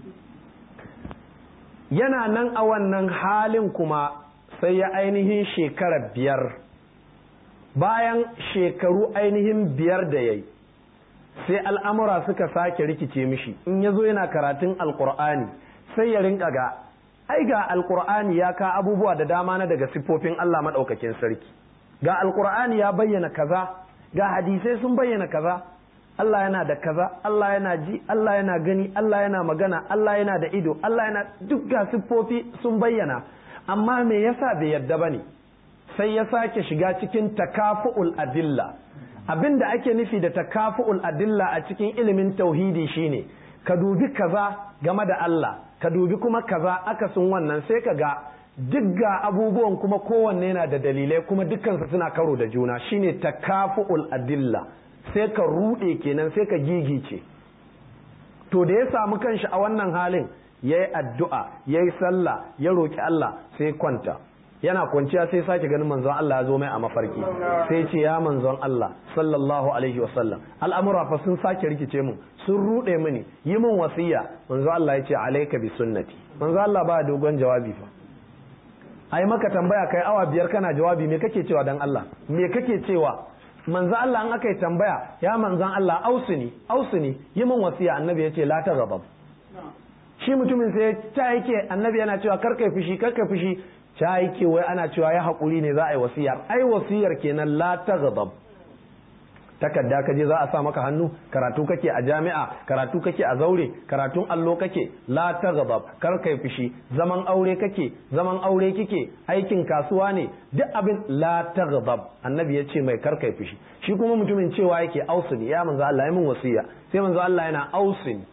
yana nan a wannan halin kuma sai ya ainihin shekara biyar bayan shekaru ainihin biyar da ya yi sai al'amura suka sake rikice mishi in ya zo yana karatun alkur'ani sai ya rinka ga ai ga alkur'ani ya ka abubuwa da dama na daga siffofin Allah maɗaukakin sarki ga alkur'ani ya bayyana kaza ga hadisai sun bayyana kaza Allah yana da kaza Allah yana ji Allah yana gani Allah yana magana Allah yana da ido Allah yana duk ga siffofi sun bayyana amma me yasa bai yarda bane sai ya sake shiga cikin takafu'ul adilla abin da ake nufi da takafu'ul adilla a cikin ilimin tauhidi shine ka dubi kaza game da Allah ka dubi kuma kaza akasin wannan sai ka ga duk ga abubuwan kuma kowanne yana da dalilai kuma dukkansu suna karo da juna shine takafu'ul adilla sai ka rude kenan sai ka gigice to da ya samu kanshi a wannan halin ya yi addu'a ya yi sallah ya roƙi Allah sai kwanta yana kwanciya sai sake ganin manzon Allah ya zo mai a mafarki sai ce ya manzon Allah sallallahu alaihi wasallam al'amura fa sun sake rikice mun sun rude mini yi min wasiya manzon Allah ya ce alaika bi sunnati manzon Allah ba dogon jawabi fa ai maka tambaya kai awa biyar kana jawabi me kake cewa dan Allah me kake cewa manzon Allah an aka yi tambaya ya manzon Allah ausuni ausuni yi min wasiya annabi ya ce la ta gabab shi mutumin sai ta yake annabi yana cewa karkai fushi karkai fushi ta yake wai ana cewa ya haƙuri ne za a yi wasiyar ai wasiyar kenan la ta gabab takarda ka je za a sa maka hannu karatu kake a jami'a karatu kake a zaure karatun allo kake la ta gabab kar kai fushi zaman aure kake zaman aure kike aikin kasuwa ne duk abin la ta gabab annabi ya ce mai kar kai fushi shi kuma mutumin cewa yake ausini ya manzo Allah ya min wasiya sai manzo Allah yana ausini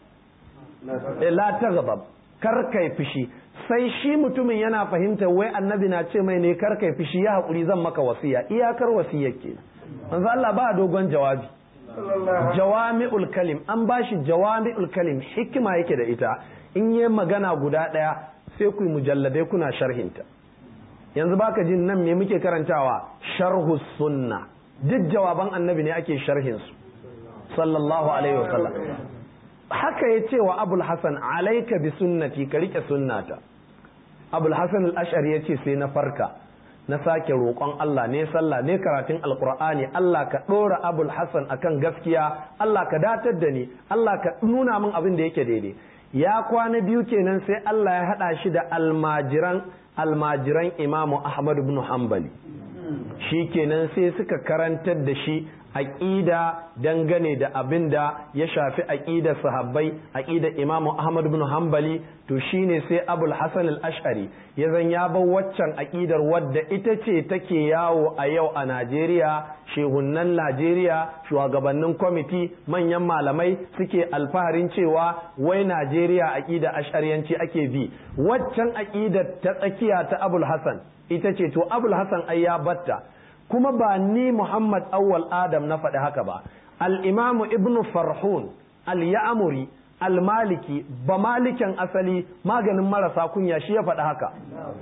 la ta gabab kar kai fushi sai shi mutumin yana fahimta wai annabi na ce mai ne kar kai fushi ya haƙuri zan maka wasiya iyakar wasiyar ke manzo Allah ba dogon jawabi jawami'ul kalim an bashi jawami'ul kalim hikima yake da ita in yi magana guda ɗaya sai ku mujalladai kuna sharhinta yanzu baka jin nan me muke karantawa sharhu sunna duk jawaban annabi ne ake sharhin su sallallahu alaihi wasallam haka ya ce wa abul hasan alaika bi sunnati ka rike sunnata abul hasan al-ash'ari ya ce sai na farka na sake roƙon Allah ne sallah ne karatun alqur'ani Allah ka ɗora abul hasan akan gaskiya Allah ka datar da ni Allah ka nuna min abin da yake daidai ya kwana biyu kenan sai Allah ya haɗa shi da almajiran almajiran imamu ahmad ibn hanbali shi kenan sai suka karantar da shi aƙida dangane da abin da ya shafi aƙidar sahabbai aƙidar imamu ahmad bin hanbali to shine sai abul hasan al-ash'ari ya zan ya bar waccan aƙidar wadda ita ce take yawo a yau a najeriya shehunnan najeriya shugabannin kwamiti manyan malamai suke alfaharin cewa wai najeriya aƙida ash'ariyanci ake bi waccan aƙidar ta tsakiya ta abul hasan ita ce to abul hasan ai ya batta kuma ba ni Muhammad Awwal Adam na faɗi haka ba al-imam ibn farhun al-ya'muri al-maliki ba malikin asali maganin marasa kunya shi ya faɗi haka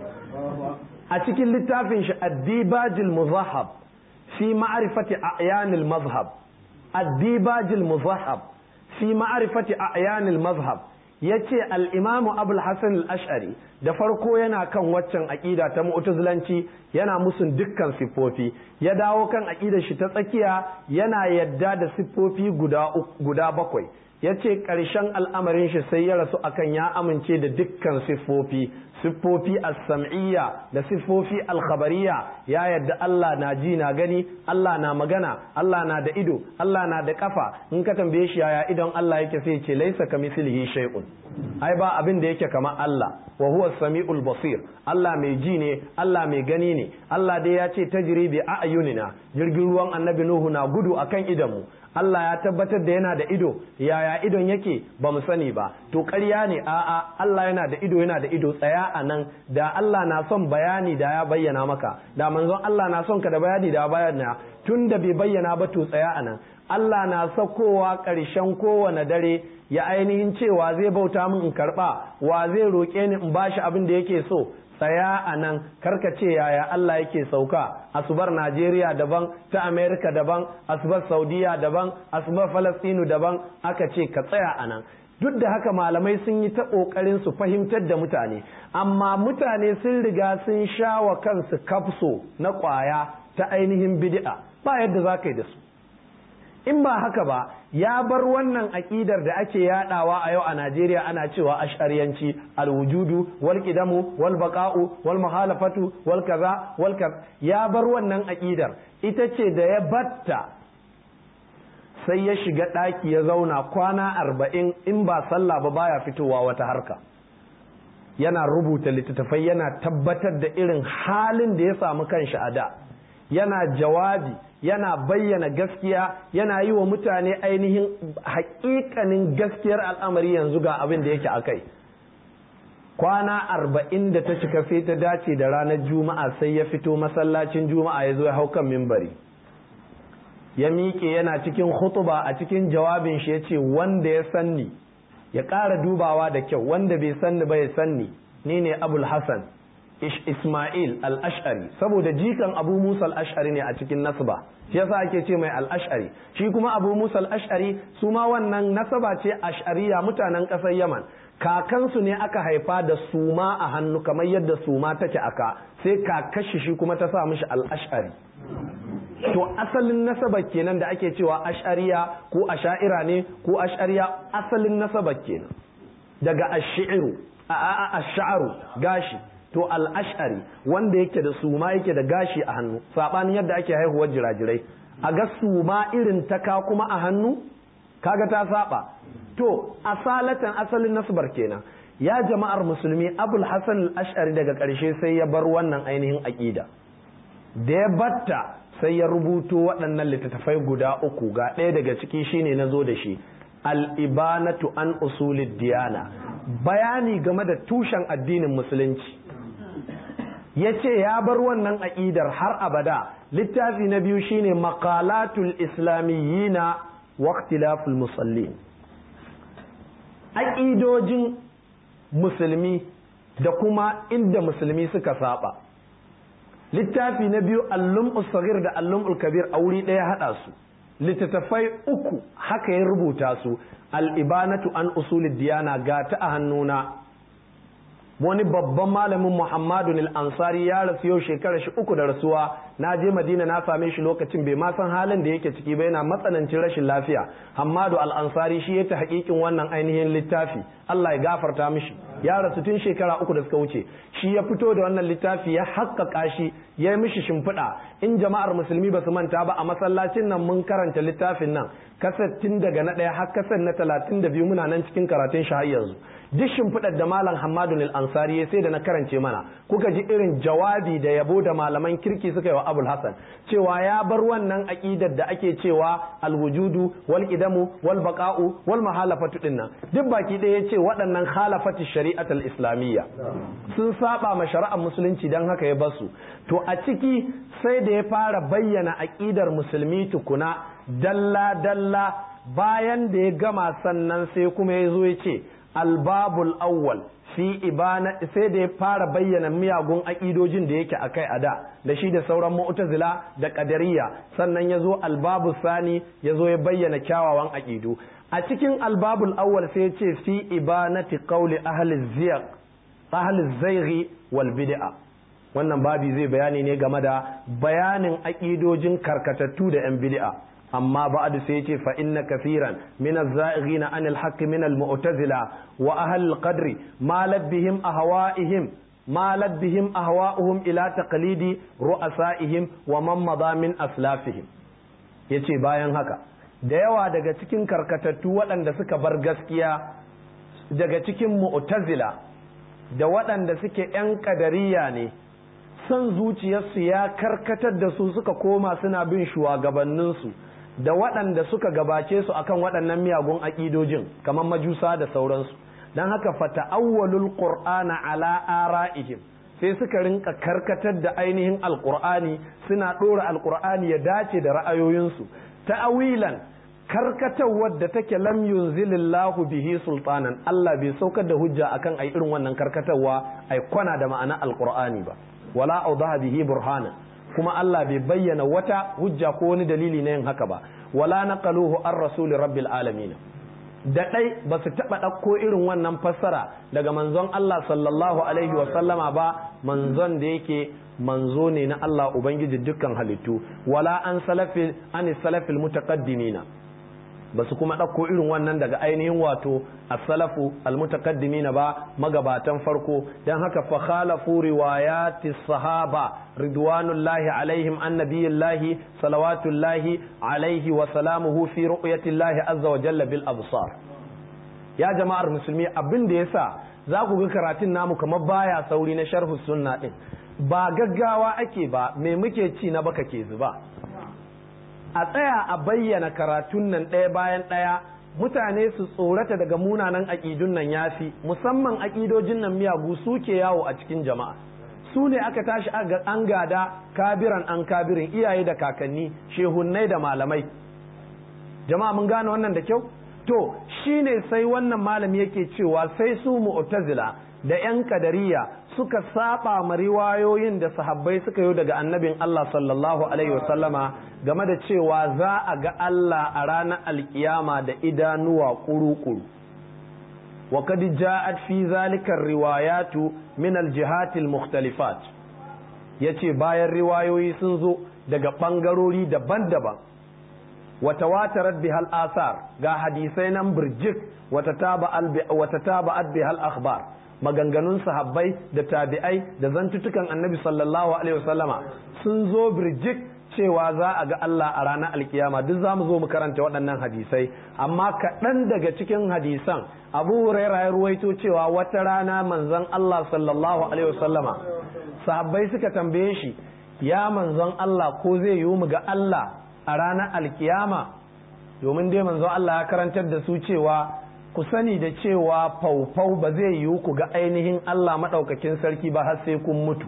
a cikin littafin shi addibajil muzahab fi ma'rifati a'yanil mazhab addibajil muzahab fi ma'rifati a'yanil mazhab yace al-imam abul hasan al-ash'ari da farko yana kan waccan aqida ta mu'tazilanci yana musun dukkan siffofi ya dawo kan aqidar shi ta tsakiya yana yadda da siffofi guda guda bakwai ya ce ƙarshen al'amarin shi sai ya rasu akan ya amince da dukkan siffofi siffofi as-sam'iyya da siffofi al-khabariyya ya yadda Allah na ji na gani Allah na magana Allah na da ido Allah na da kafa in ka tambaye shi yaya idon Allah yake sai ce laisa kamithlihi shay'un ai ba abin da yake kamar Allah wa huwa samiul basir Allah mai ji ne Allah mai gani ne Allah dai ya ce tajri bi a'yunina jirgin ruwan annabi Nuhu na gudu akan idanmu Allah ya tabbatar da yana da ido yaya idon yake ba mu sani ba to ƙarya ne a'a Allah yana da ido yana da ido tsaya a nan da Allah na son bayani da ya bayyana maka da manzon Allah na son ka da bayani da ya bayyana tun da bai bayyana ba to tsaya a nan Allah na sakowa ƙarshen kowane dare ya ainihin cewa zai bauta min in karɓa wa zai roƙe ni in bashi abin da yake so tsaya a nan karka ce yaya Allah yake sauka asubar Najeriya daban ta Amerika daban asubar Saudiya daban asubar Falastinu daban aka ce ka tsaya a nan duk da haka malamai sun yi ta ƙoƙarin su fahimtar da mutane amma mutane sun riga sun sha wa kansu kafso na ƙwaya ta ainihin bid'a ba yadda za ka yi da su in ba haka ba ya bar wannan aƙidar da ake yadawa a yau a Najeriya ana cewa ash'ariyanci alwujudu wal qidamu wal baqa'u wal muhalafatu wal kaza wal ya bar wannan aƙidar ita ce da ya batta sai ya shiga ɗaki ya zauna kwana arba'in in ba sallah ba baya fitowa wata harka yana rubuta littattafai yana tabbatar da irin halin da ya samu kanshi a da yana jawabi yana bayyana gaskiya yana yi wa mutane ainihin haƙiƙanin gaskiyar al'amari yanzu ga abin da yake a kai kwana arba'in da ta cika sai ta dace da ranar juma'a sai ya fito masallacin juma'a ya zo ya hau kan mimbari ya miƙe yana cikin hutuba a cikin jawabin shi ya ce wanda ya sanni ya ƙara dubawa da kyau wanda bai sanni ba ya sanni ni ne abul hassan Ismail al-Ash'ari saboda jikan Abu Musa al-Ash'ari ne a cikin nasaba shi yasa ake ce mai al-Ash'ari shi kuma Abu Musa al-Ash'ari su ma wannan nasaba ce Ash'ariya mutanen ƙasar Yaman kakansu ne aka haifa da suma a hannu kamar yadda suma take aka sai kakashi shi kuma ta sa mishi al-Ash'ari to asalin nasaba kenan da ake cewa ash'ariya ko asha'ira ne ko ash'ariya asalin nasaba kenan daga ash-shi'ru a ash-sha'ru gashi to al'ashari wanda yake da suma yake da gashi a hannu saɓanin yadda ake haihuwar jirajirai a ga suma irin taka kuma a hannu kaga ta saba to asalatan asalin nasbar kenan ya jama'ar musulmi abul hasan al-ash'ari daga ƙarshe sai ya bar wannan ainihin aƙida da ya batta sai ya rubuto waɗannan littattafai guda uku ga ɗaya daga ciki shine na zo da shi al-ibanatu an usulid diyana bayani game da tushen addinin musulunci ya ce ya bar wannan aƙidar har abada littafi na biyu shine maqalatul islamiyyina wa ikhtilaful musallin aƙidojin musulmi da kuma inda musulmi suka saba littafi na biyu allum usagir da allum kabir a wuri ɗaya haɗa su littattafai uku haka ya rubuta su al'ibanatu an usulid diyana ga ta a hannuna wani babban malamin Muhammadu al-Ansari ya rasu yau shekarar shi uku da rasuwa na je Madina na same shi lokacin bai ma san halin da yake ciki ba yana matsanancin rashin lafiya Hammadu al-Ansari shi ya ta hakikin wannan ainihin littafi Allah ya gafarta mishi ya rasu tun shekara uku da suka wuce shi ya fito da wannan littafi ya haƙƙaƙa shi ya yi mishi shimfiɗa in jama'ar musulmi ba su manta ba a masallacin nan mun karanta littafin nan kaset tun daga na ɗaya har kaset na talatin da biyu muna nan cikin karatun shi har yanzu duk shimfiɗar da malam Hammadu al-Ansari ya sai da na karance mana kuka ji irin jawabi da yabo da malaman kirki suka yi wa abul hasan cewa ya bar wannan aqidar da ake cewa alwujudu wal qidamu wal baqa'u wal mahalafatu dinnan duk baki ɗaya yace waɗannan khalafati shari'at al islamiyya sun saba ma shari'ar musulunci dan haka ya basu to a ciki sai da ya fara bayyana aqidar musulmi tukuna dalla dalla bayan da ya gama sannan sai kuma ya zo ya ce albabul awwal fi ibana sai da ya fara bayyana miyagun aƙidojin da yake akai a da da shi da sauran mu'tazila da qadariyya sannan ya zo albabu sani ya zo ya bayyana kyawawan aƙidu a cikin albabul awwal sai ya ce fi ibanati qawli ahli ziyaq ahli zaighi wal bid'a wannan babi zai bayani ne game da bayanin aƙidojin karkatattu da yan bid'a amma ba'd sai yace fa inna kaseeran min az-za'ighina an al-haqq min al-mu'tazila wa ahli al-qadr ma labbihim ahwa'ihim ma labbihim ahwa'uhum ila taqlidi ru'asa'ihim wa man madha min aslafihim yace bayan haka da yawa daga cikin karkatattu waɗanda suka bar gaskiya daga cikin mu'tazila da waɗanda suke 'yan kadariya ne son zuciyarsu ya karkatar da su suka koma suna bin shugabanninsu da waɗanda suka gabace su akan waɗannan miyagun aƙidojin kamar majusa da sauransu don haka fata'awwalul qur'ana ala ara'ihim sai suka rinka karkatar da ainihin alqur'ani suna ɗora alqur'ani ya dace da ra'ayoyinsu ta'awilan karkatawar da take lam yunzilillahu bihi sultanan Allah bai saukar da hujja akan ai irin wannan karkatarwa ai kwana da ma'ana alqur'ani ba wala awdaha bihi burhana kuma Allah bai bayyana wata hujja ko wani dalili na yin haka ba wala naqaluhu ar rasul rabbil alamin da dai ba su taba ɗauko irin wannan fassara daga manzon Allah sallallahu alaihi wa sallama ba manzon da yake manzo ne na Allah ubangiji dukkan halittu wala an salafil an salafil mutaqaddimina ba su kuma ɗauko irin wannan daga ainihin wato as-salafu al-mutaqaddimin ba magabatan farko dan haka fa khalafu riwayati sahaba ridwanullahi alaihim annabiyillahi salawatullahi alaihi wa salamuhu fi ru'yatillahi azza wa jalla bil absar ya jama'ar musulmi abin da yasa za ku ga karatun namu kamar baya sauri na sharhu sunna din ba gaggawa ake ba me muke ci na baka ke zuba a tsaya a bayyana karatun nan ɗaya bayan ɗaya mutane su tsorata daga munanan aƙidun nan yafi musamman aƙidojin nan miyagu suke yawo a cikin jama'a su ne aka tashi an gada kabiran an kabirin iyaye da kakanni shehunnai da malamai jama'a mun gane wannan da kyau to shine sai wannan malami yake cewa sai su mu'tazila da 'yan kadariya suka saba ma riwayoyin da sahabbai suka yi daga annabin Allah sallallahu alaihi wasallama game da cewa za a ga Allah a ranar alkiyama da idanuwa kuru-kuru wa kad ja'at fi zalika riwayatu min aljihatil mukhtalifat yace bayan riwayoyi sun zo daga bangarori daban-daban wa tawatarat bihal asar ga hadisai nan birjik wa tataba'at bihal akhbar maganganun sahabbai da tabi'ai da zantutukan annabi sallallahu alaihi wasallama sun zo birjik cewa za a ga Allah a ranar alkiyama duk za mu zo mu karanta waɗannan hadisai amma kaɗan daga cikin hadisan abu huraira ya ruwaito cewa wata rana manzon Allah sallallahu alaihi wasallama sahabbai suka tambaye shi ya manzon Allah ko zai yiwu mu ga Allah a ranar alkiyama domin dai manzon Allah ya karantar da su cewa ku sani da cewa faufau ba zai yiwu ku ga ainihin Allah maɗaukakin sarki ba har sai kun mutu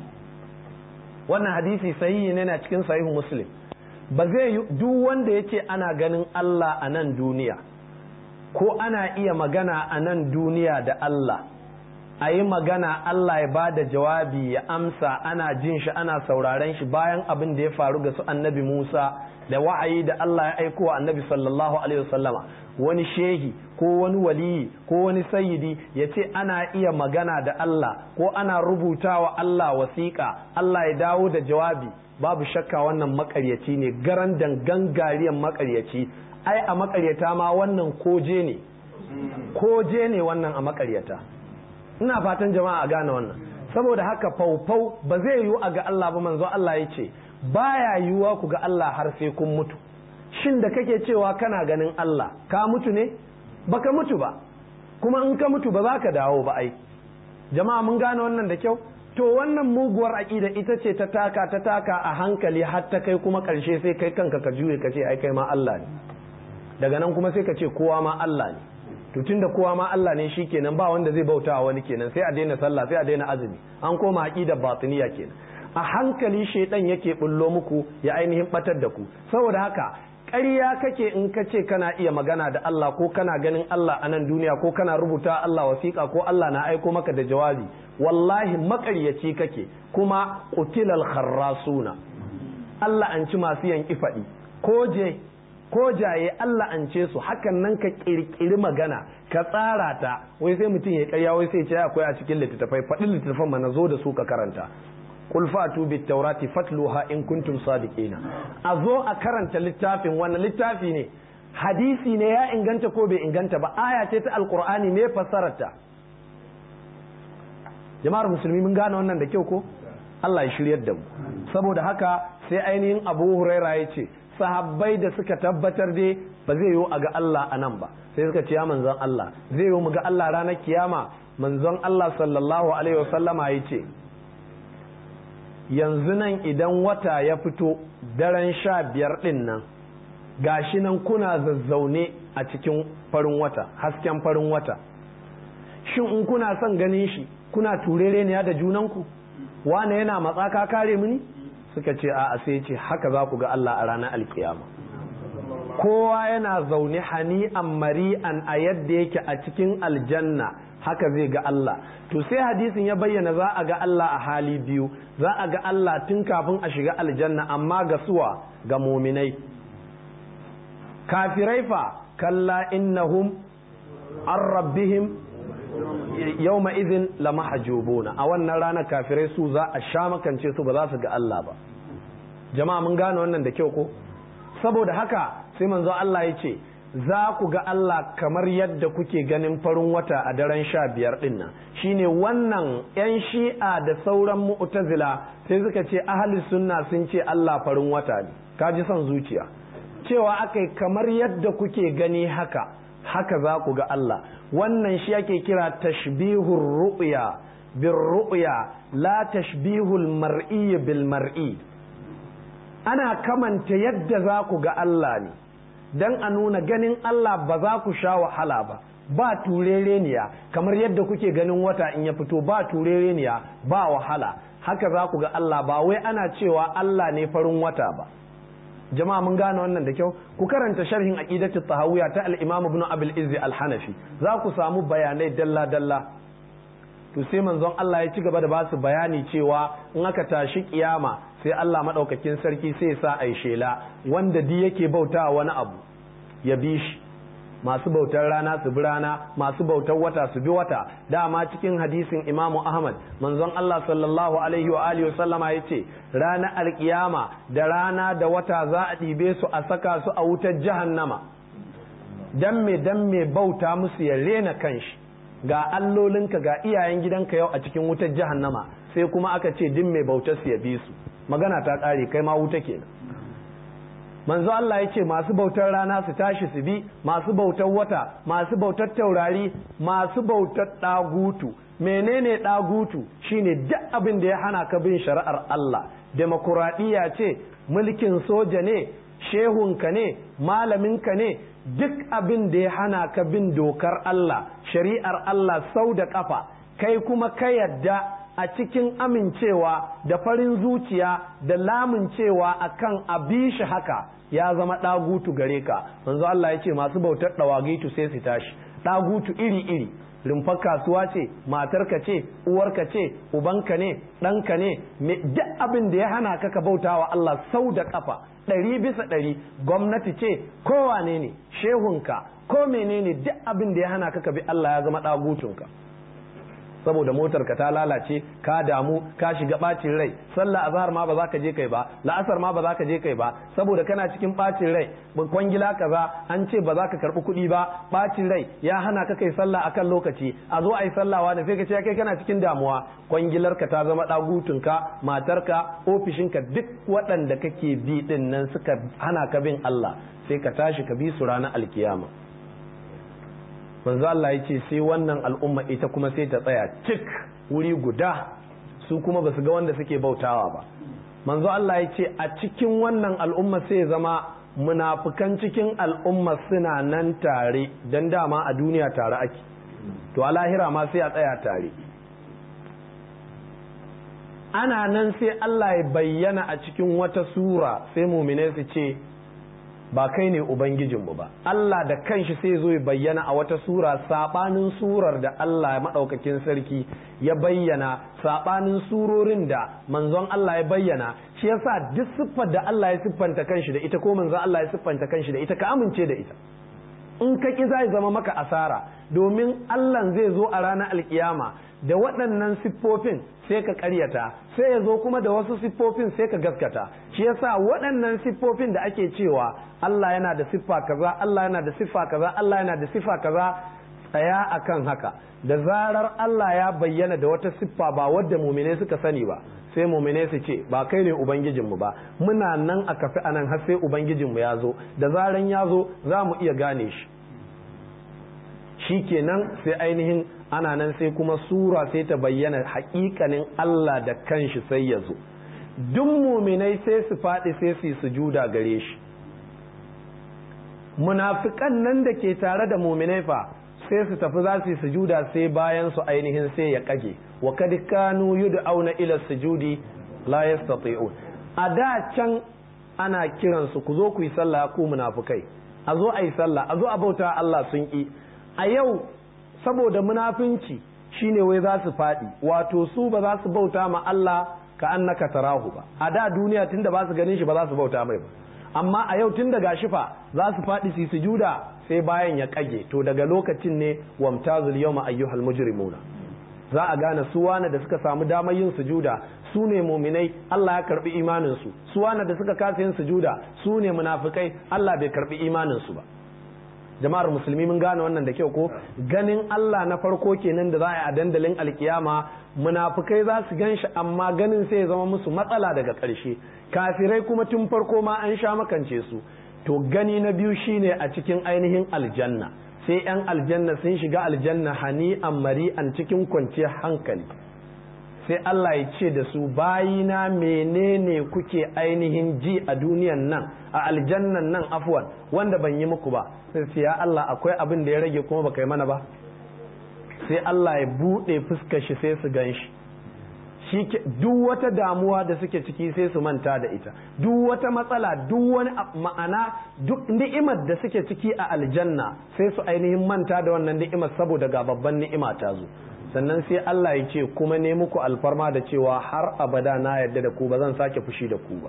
wannan hadisi sahihi ne na cikin sahihu muslim ba zai yi duk wanda ya ce ana ganin Allah a nan duniya ko ana iya magana a nan duniya da Allah a yi magana Allah ya ba da jawabi ya amsa ana jin shi ana sauraren shi bayan abin da ya faru ga su annabi Musa da wa'ayi da Allah ya aiko wa annabi sallallahu alaihi wasallama wani shehi ko wani waliyi ko wani sayyidi ya ce ana iya magana da Allah ko ana rubutawa Allah wasiƙa Allah ya dawo da jawabi babu shakka wannan makaryaci ne garan dangan gariyan makaryaci ai a makaryata ma wannan koje ne koje ne wannan a makaryata ina fatan jama'a a gane wannan saboda haka faufau ba zai yiwu a ga Allah ba manzo Allah ya ce baya yiwuwa ku ga Allah har sai kun mutu shin da kake cewa kana ganin Allah ka mutu ne baka mutu ba kuma in ka mutu ba za ka dawo ba ai jama'a mun gane wannan da kyau to wannan muguwar aƙida ita ce ta taka ta taka a hankali har ta kai kuma ƙarshe sai kai kanka ka juye ka ce ai kai ma Allah ne daga nan kuma sai ka ce kowa ma Allah ne to tunda kowa ma Allah ne shikenan ba wanda zai bauta wani kenan sai a daina sallah sai a daina azumi an koma aqidar batiniya kenan a hankali shaidan yake bullo muku ya ainihin batar da ku saboda haka ƙarya kake in ka ce kana iya magana da Allah ko kana ganin Allah a nan duniya ko kana rubuta Allah wasiƙa ko Allah na aiko maka da jawabi wallahi maƙaryaci kake kuma qutilal kharrasuna Allah an ci masu yanki faɗi ko je ko jaye Allah an ce su hakan nan ka kirkiri magana ka tsara ta wai sai mutum ya karya wai sai ce akwai a cikin littattafai faɗin littattafan mana zo da su ka karanta qul fatu bit taurati fatluha in kuntum sadiqina a zo a karanta littafin wannan littafi ne hadisi ne ya inganta ko bai inganta ba aya ce ta alqur'ani me fassararta jama'ar musulmi mun gane wannan da kyau ko Allah ya shiryar da mu saboda haka sai ainihin Abu Huraira ya ce sahabbai da suka tabbatar dai ba zai yiwu a ga Allah a nan ba sai suka ce ya manzon Allah zai yiwu mu ga Allah ranar kiyama manzon Allah sallallahu alaihi wasallama ya ce yanzu nan idan wata ya fito daren sha biyar ɗin nan gashi nan kuna zazzaune a cikin farin wata hasken farin wata shin in kuna son ganin shi kuna turere ne da junanku wane yana matsaka kare mini suka ce a sai ce haka za ku ga Allah a ranar alkiyama kowa yana zaune hani'an mari'an a yadda yake a cikin aljanna haka zai ga Allah to sai hadisin ya bayyana za a ga Allah a hali biyu za a ga Allah tun kafin a shiga aljanna amma ga suwa ga muminai kafirai fa kalla innahum an rabbihim yawma idhin lamahjubuna a wannan ranar kafirai su za a sha makance su ba za su ga Allah ba jama'a mun gane wannan da kyau ko saboda haka sai manzo Allah ya ce za ku ga Allah kamar yadda kuke ganin farin wata a daren sha biyar ɗin nan shine wannan 'yan shi'a da sauran mu'tazila sai suka ce ahli sunna sun ce Allah farin wata ne ka ji son zuciya cewa akai kamar yadda kuke gani haka haka za ku ga Allah wannan shi ake kira tashbihur ru'ya bir ru'ya la tashbihul mar'i bil mar'i ana kamanta yadda za ku ga Allah ne dan a nuna ganin Allah ba za ku sha wahala ba ba turereniya kamar yadda kuke ganin wata in ya fito ba turereniya ba wahala haka za ku ga Allah ba wai ana cewa Allah ne farin wata ba jama'a mun gane wannan da kyau ku karanta sharhin aqidatu tahawiyya ta al-imam ibn abul izzi al-hanafi za ku samu bayanai dalla dalla to sai manzon Allah ya ci gaba da ba su bayani cewa in aka tashi kiyama sai Allah madaukakin sarki sai ya sa ai shela wanda di yake bauta wani abu ya bi shi masu bautar rana su bi rana masu bautar wata su bi wata dama cikin hadisin imamu ahmad manzon Allah sallallahu alaihi wa alihi sallama ya ce ranar alkiyama da rana da wata za a ɗibe su a saka su a wutar jahannama dan me dan me bauta musu ya rena kanshi ga allolinka ga iyayen gidanka yau a cikin wutar jahannama sai kuma aka ce din mai bautar su ya bi su magana ta ƙare kai ma wuta kenan manzo Allah ya ce masu bautar rana su tashi su bi masu bautar wata masu bautar taurari masu bautar ɗagutu menene ɗagutu shine duk abin da ya hana ka bin shari'ar Allah demokuraɗiyya ce mulkin soja ne shehunka ne malaminka ne duk abin da ya hana ka bin dokar Allah shari'ar Allah sau da ƙafa kai kuma ka yadda a cikin amincewa da farin zuciya da lamuncewa akan abi shi haka ya zama ɗagutu gare ka manzo Allah ya ce masu bautar ɗawagitu sai su tashi ɗagutu iri-iri rumfar kasuwa ce matarka ce uwarka ce ubanka ne ɗanka ne duk abin da ya hana ka ka bautawa Allah sau da ƙafa ɗari bisa ɗari gwamnati ce kowane ne shehunka ko menene duk abin da ya hana ka ka bi Allah ya zama ɗagutunka saboda motar ka ta lalace ka damu ka shiga bacin rai sallah azhar ma ba za ka je kai ba la'asar ma ba za ka je kai ba saboda kana cikin bacin rai kwangila kaza an ce ba za ka karbi kuɗi ba bacin rai ya hana ka kai sallah akan lokaci a zo a yi sallah wani sai ka ce kai kana cikin damuwa kwangilar ka ta zama dagutun ka matar ka ofishin ka duk waɗanda kake bi din nan suka hana ka bin Allah sai ka tashi ka bi su ranar alkiyama manzo Allah ya ce sai wannan al'umma ita kuma sai ta tsaya cik wuri guda su kuma ba su ga wanda suke bautawa ba manzo Allah ya ce a cikin wannan al'umma sai zama munafukan cikin al'umma suna nan tare don dama a duniya tare ake to a lahira ma sai a tsaya tare ana nan sai Allah ya bayyana a cikin wata sura sai mumine su ce ba kai ne ubangijinmu ba Allah da kanshi sai zo ya bayyana a wata sura sabanin surar da Allah maɗaukakin sarki ya bayyana sabanin surorin da manzon Allah ya bayyana shi yasa duk siffar da Allah ya siffanta kanshi da ita ko manzon Allah ya siffanta kanshi da ita ka amince da ita in ka ki zai zama maka asara domin Allah zai zo a ranar alkiyama da waɗannan siffofin sai ka ƙaryata sai ya zo kuma da wasu siffofin sai ka gaskata shi yasa waɗannan siffofin da ake cewa Allah yana da siffa kaza Allah yana da siffa kaza Allah yana da siffa kaza tsaya akan haka da zarar Allah ya bayyana da wata siffa ba wadda mumine suka sani ba sai mumine su ce ba kai ne ubangijinmu ba muna nan a kafi anan har sai ubangijinmu ya zo da zaran ya zo za mu iya gane shi shi kenan sai ainihin ana nan sai kuma sura sai ta bayyana hakikanin Allah da kanshi sai ya zo duk muminai sai su faɗi sai su yi sujuda gare shi munafikan nan da ke tare da muminai fa sai su tafi za su yi sujuda sai bayan su ainihin sai ya kage wa kad kanu yud'auna ila sujudi la yastati'un a da can ana kiransu ku zo ku yi sallah ku munafikai a zo a yi sallah a zo a bauta Allah sun ki a yau saboda munafinci shine wai za su faɗi wato su ba za su bauta ma Allah ka annaka tarahu ba a da duniya tunda ba su ganin shi ba za su bauta mai ba amma a yau tun daga shifa za su faɗi su sujuda sai bayan ya kage to daga lokacin ne wamtazul yawma ayyuhal mujrimuna za a gane su wane da suka samu damar yin sujuda su ne muminai Allah ya karbi imanin su su wane da suka kasa yin sujuda su ne munafikai Allah bai karbi imanin su ba jama'ar musulmi mun gane wannan da kyau ko ganin Allah na farko kenan da za a yi a dandalin alkiyama munafukai za su gan shi amma ganin sai ya zama musu matsala daga ƙarshe kafirai kuma tun farko ma an sha makance su to gani na biyu shine a cikin ainihin aljanna sai yan aljanna sun shiga aljanna hani an mari'an cikin kwanciyar hankali sai Allah ya ce da su bayina menene kuke ainihin ji a duniyan nan a aljannan nan afwan wanda ban yi muku ba sai ce ya Allah akwai abin da ya rage kuma baka yi mana ba sai Allah ya buɗe fuskar shi sai su gan shi duk wata damuwa da suke ciki sai su manta da ita duk wata matsala duk wani ma'ana duk ni'imar da suke ciki a aljanna sai su ainihin manta da wannan ni'imar saboda ga babban ni'ima ta zo sannan sai Allah ya ce kuma ne muku alfarma da cewa har abada na yarda da ku ba zan sake fushi da ku ba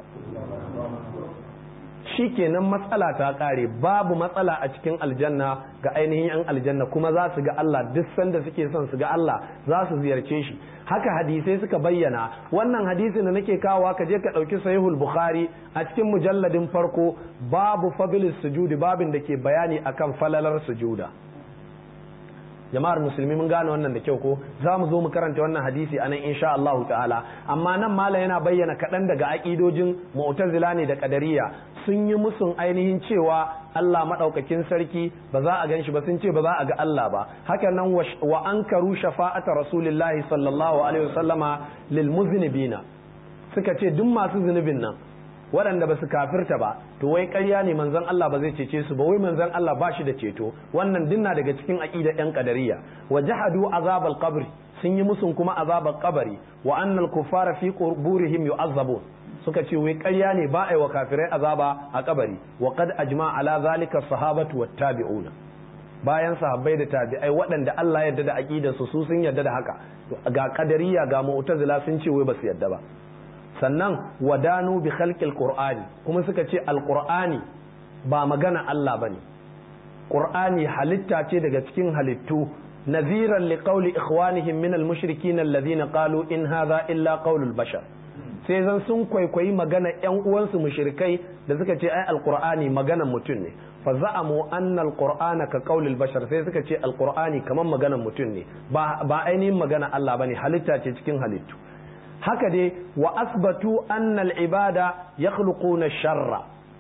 shi kenan matsala ta kare babu matsala a cikin aljanna ga ainihin yan aljanna kuma za su ga Allah duk sanda suke son su ga Allah za su ziyarce shi haka hadisai suka bayyana wannan hadisin da nake kawowa ka je ka ɗauki sahihul bukhari a cikin mujalladin farko babu fadlis sujudi babin da ke bayani akan falalar sujuda jama'ar musulmi mun gane wannan da kyau ko za mu zo mu karanta wannan hadisi anan insha Allah ta'ala amma nan mala yana bayyana kaɗan daga aƙidojin mu'tazila ne da qadariyya sun yi musun ainihin cewa Allah madaukakin sarki ba za a ganshi ba sun ce ba za a ga Allah ba haka nan wa ankaru shafa'ata rasulillahi sallallahu alaihi wasallama lil muznibina suka ce duk masu zunubin nan waɗanda ba su kafirta ba to wai ƙarya ne manzon Allah ba zai cece su ba wai manzon Allah ba shi da ceto wannan dinna daga cikin aqida ɗan qadariyya wa jahadu azabal qabri sun yi musun kuma azabal qabri wa annal kuffara fi quburihim yu'azzabun suka ce wai ƙarya ne ba a yi wa kafirai azaba a kabari wa qad ajma ala zalika sahabatu wat tabi'una bayan sahabbai da tabi'ai waɗanda Allah ya yarda da aqidar su su sun yarda da haka ga qadariyya ga mu'tazila sun ce wai ba su yarda ba sannan wadanu bi khalqil qur'ani kuma suka ce alqur'ani ba magana Allah bane qur'ani halitta ce daga cikin halittu naziran liqauli ikhwanihim min almushrikin alladhina qalu in hadha illa qaulul bashar sai zan sun kwaikwayi magana yan uwansu mushrikai da suka ce ai alqur'ani maganan mutum ne fa za'amu anna alqur'ana ka qaulil bashar sai suka ce alqur'ani kaman maganan mutum ne ba ba ainihin magana Allah bane halitta ce cikin halittu haka dai wa asbatu annal ibada yakhluquna sharra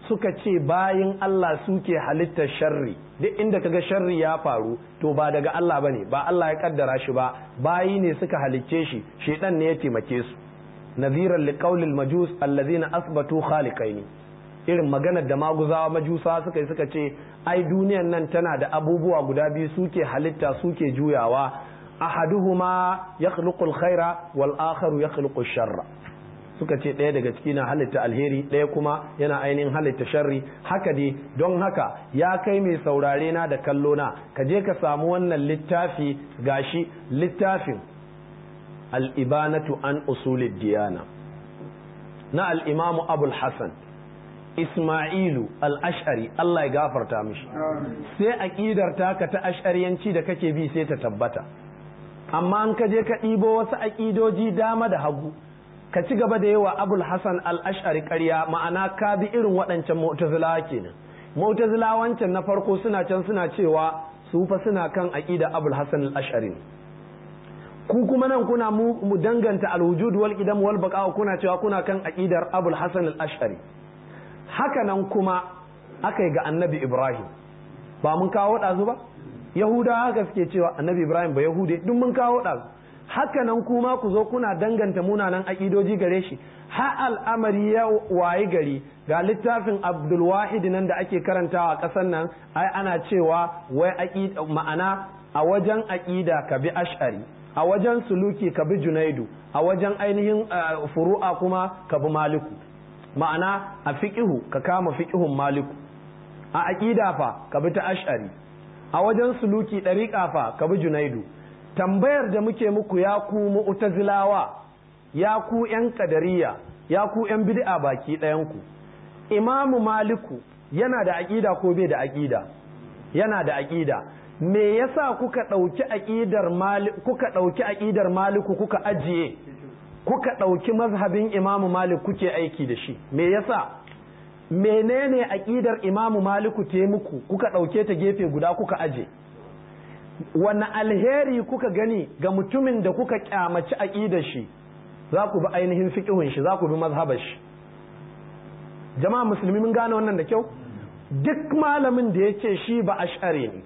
suka ce bayin Allah suke halittar sharri duk inda kaga sharri ya faru to ba daga Allah bane ba Allah ya kaddara shi ba bayi ne suka halicce shi shedan ne ya taimake su nadhiran liqaulil majus allazina asbatu khaliqaini irin maganar da maguzawa majusa suka yi suka ce ai duniyan nan tana da abubuwa guda biyu suke halitta suke juyawa ahaduhuma yakhluqul khaira wal akharu yakhluqu sharra suka ce ɗaya daga ciki na halitta alheri ɗaya kuma yana ainihin halitta sharri haka dai don haka ya kai mai saurare na da kallo na ka je ka samu wannan littafi gashi littafin al'ibanatu an usulid diyana na al'imamu abul hassan ismailu al'ashari Allah ya gafarta mishi sai aƙidar taka ta ashariyanci da kake bi sai ta tabbata amma an ka je ka ɗibo wasu aƙidoji dama da hagu ka ci gaba da yawa abul hasan al-ash'ari ƙarya ma'ana ka bi irin waɗancan mu'tazilawa kenan mu'tazilawa wancan na farko suna can suna cewa su fa suna kan aqida abul hasan al-ash'ari ku kuma nan kuna mu danganta al-wujud wal qidam wal baqa kuna cewa kuna kan aqidar abul hasan al-ash'ari haka nan kuma aka yi ga annabi ibrahim ba mun kawo ɗazu ba yahudawa haka suke cewa annabi ibrahim ba yahude duk mun kawo ɗazu haka nan kuma ku zo kuna danganta munanan aƙidoji gare shi ha al'amari ya wayi gari ga littafin abdulwahid nan da ake karantawa a ƙasar nan ai ana cewa wai ma'ana a wajen aƙida ka bi ash'ari a wajen suluki ka bi junaidu a wajen ainihin furu'a kuma ka bi maliku ma'ana a fiƙihu ka kama fiƙihun maliku a aƙida fa ka bi ta ash'ari a wajen suluki ɗariƙa fa ka bi junaidu tambayar da muke muku ya ku mu'tazilawa ya ku yan kadariya ya ku yan bid'a baki ɗayanku imamu maliku yana da aƙida ko bai da aƙida yana da aƙida me yasa kuka ɗauki aƙidar kuka ɗauki aƙidar maliku kuka ajiye kuka ɗauki mazhabin imamu malik kuke aiki da shi me yasa menene aƙidar imamu maliku te muku kuka ɗauke ta gefe guda kuka aje wani alheri kuka gani ga mutumin da kuka kyamaci aƙidar shi za ku bi ainihin fiƙihun shi za ku bi mazhabar shi jama'a musulmi mun gane wannan da kyau duk malamin da ya ce shi ba ash'ari ne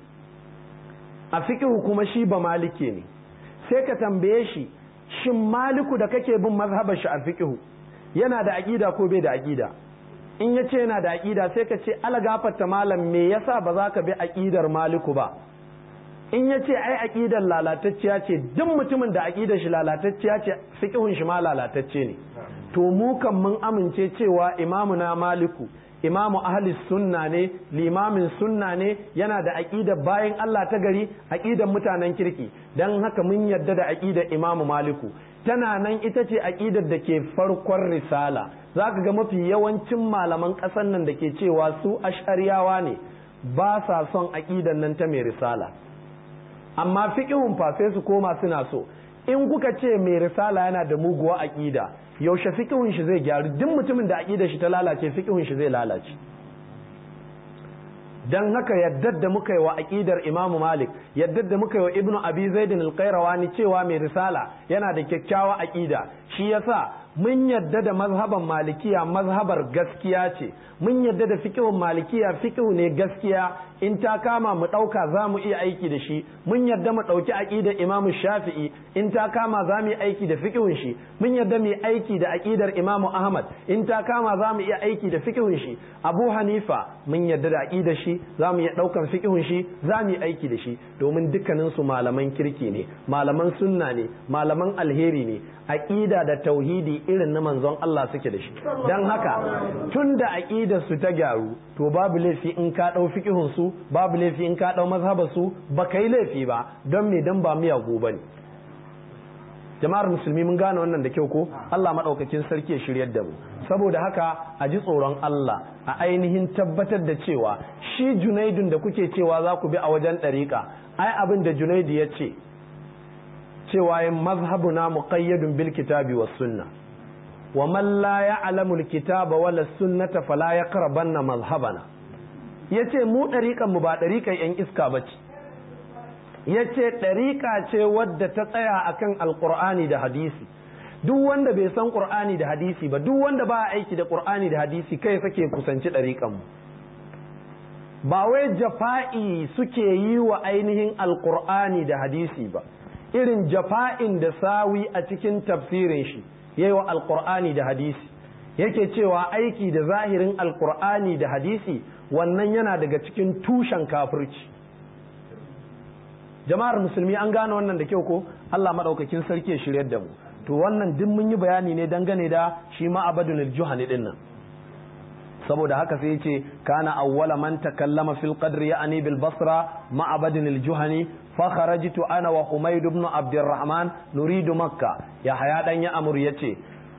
a fiƙihu kuma shi ba maliki ne sai ka tambaye shi shin maliku da kake bin mazhabar shi a fiƙihu yana da aƙida ko bai da aƙida in ya ce yana da aƙida sai ka ce ala gafarta malam me yasa ba za ka bi aƙidar maliku ba in ya ce ai aƙidar lalatacciya ce duk mutumin da aƙidar shi lalatacciya ce fiƙihun shi ma lalatacce ne to mu kan mun amince cewa imamu na maliku imamu ahli sunna ne limamin sunna ne yana da aƙidar bayan Allah ta gari aƙidar mutanen kirki don haka mun yarda da aƙidar imamu maliku tana nan ita ce aƙidar da ke farkon risala za ka ga mafi yawancin malaman ƙasar nan da ke cewa su ashariyawa ne ba sa son aƙidar nan ta mai risala amma fiƙihun fa sai su koma suna so in kuka ce mai risala yana da muguwa aƙida yaushe fiƙihun shi zai gyaru duk mutumin da aƙidar shi ta lalace fiƙihun shi zai lalace dan haka yaddar da muka yi wa aƙidar Imam Malik yaddar da muka yi wa Ibn Abi Zaid al-Qayrawani cewa mai risala yana da kyakkyawa aƙida shi yasa mun yadda da mazhaban malikiya mazhabar gaskiya ce mun yadda da fiqhun malikiya fiqhu ne gaskiya in ta kama mu ɗauka za mu iya aiki da shi mun yadda mu ɗauki aƙidar imam shafi'i in ta kama za mu yi aiki da fiqhun shi mun yadda mu yi aiki da aƙidar imam ahmad in ta kama za mu iya aiki da fiqhun shi abu hanifa mun yadda da aƙidar shi za mu iya ɗaukan fiqhun shi za mu yi aiki da shi domin dukkanin su malaman kirki ne malaman sunna ne malaman alheri ne aƙida da tauhidi irin na manzon Allah suke da shi don haka tun da aƙidar su ta gyaru to babu laifi in ka ɗau fiƙihun su babu laifi in ka ɗau mazhabar su ba ka yi laifi ba don me dan ba miyagu ba ne jama'ar musulmi mun gane wannan da kyau ko Allah maɗaukakin sarki ya shiryar da mu saboda haka a ji tsoron Allah a ainihin tabbatar da cewa shi junaidun da kuke cewa za ku bi a wajen ɗariƙa ai abin da junaidu ya ce cewa yin mazhabuna muqayyadun bil kitabi was sunna wa man la ya'lamu al kitaba wala sunnata fala yaqrabanna mazhabana yace mu dariƙan mu ba dariƙan yan iska bace yace dariƙa ce wadda ta tsaya akan alqur'ani da hadisi duk wanda bai san qur'ani da hadisi ba duk wanda ba aiki da qur'ani da hadisi kai sake kusanci ɗariƙan mu ba wai jafa'i suke yi wa ainihin alqur'ani da hadisi ba irin jafa'in da sawi a cikin tafsirin shi yayi wa alqur'ani da hadisi yake cewa aiki da zahirin alqur'ani da hadisi wannan yana daga cikin tushen kafirci jama'ar musulmi an gane wannan da kyau ko Allah madaukakin sarki ya shiryar da mu to wannan duk mun yi bayani ne dangane da shi ma abadun juhani din nan saboda haka sai yace kana awwala man takallama fil qadri ya'ni bil basra ma abadun juhani fa kharajtu ana wa humayd ibn abdurrahman nuridu makka ya haya dan ya amur yace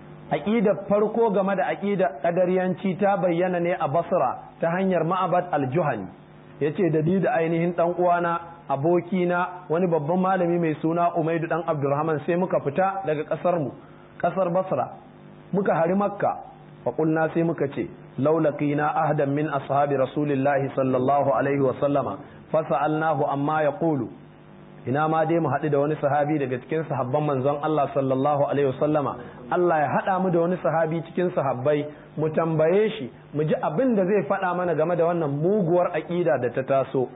aqida farko game da aqida qadariyanci ta bayyana ne a basra ta hanyar ma'abad al-juhani yace da ni da ainihin dan uwana abokina wani babban malami mai suna Umaidu dan Abdulrahman sai muka fita daga kasar mu kasar Basra muka hari Makka fa qulna sai muka ce laulaqina ahdan min ashabi rasulillahi sallallahu alaihi wa sallama fa sa'alnahu amma yaqulu ina ma dai mu haɗu da wani sahabi daga cikin sahabban manzon Allah sallallahu alaihi wa sallama Allah ya haɗa mu da wani sahabi cikin sahabbai mu tambaye shi mu ji abin da zai faɗa mana game da wannan muguwar aƙida da ta taso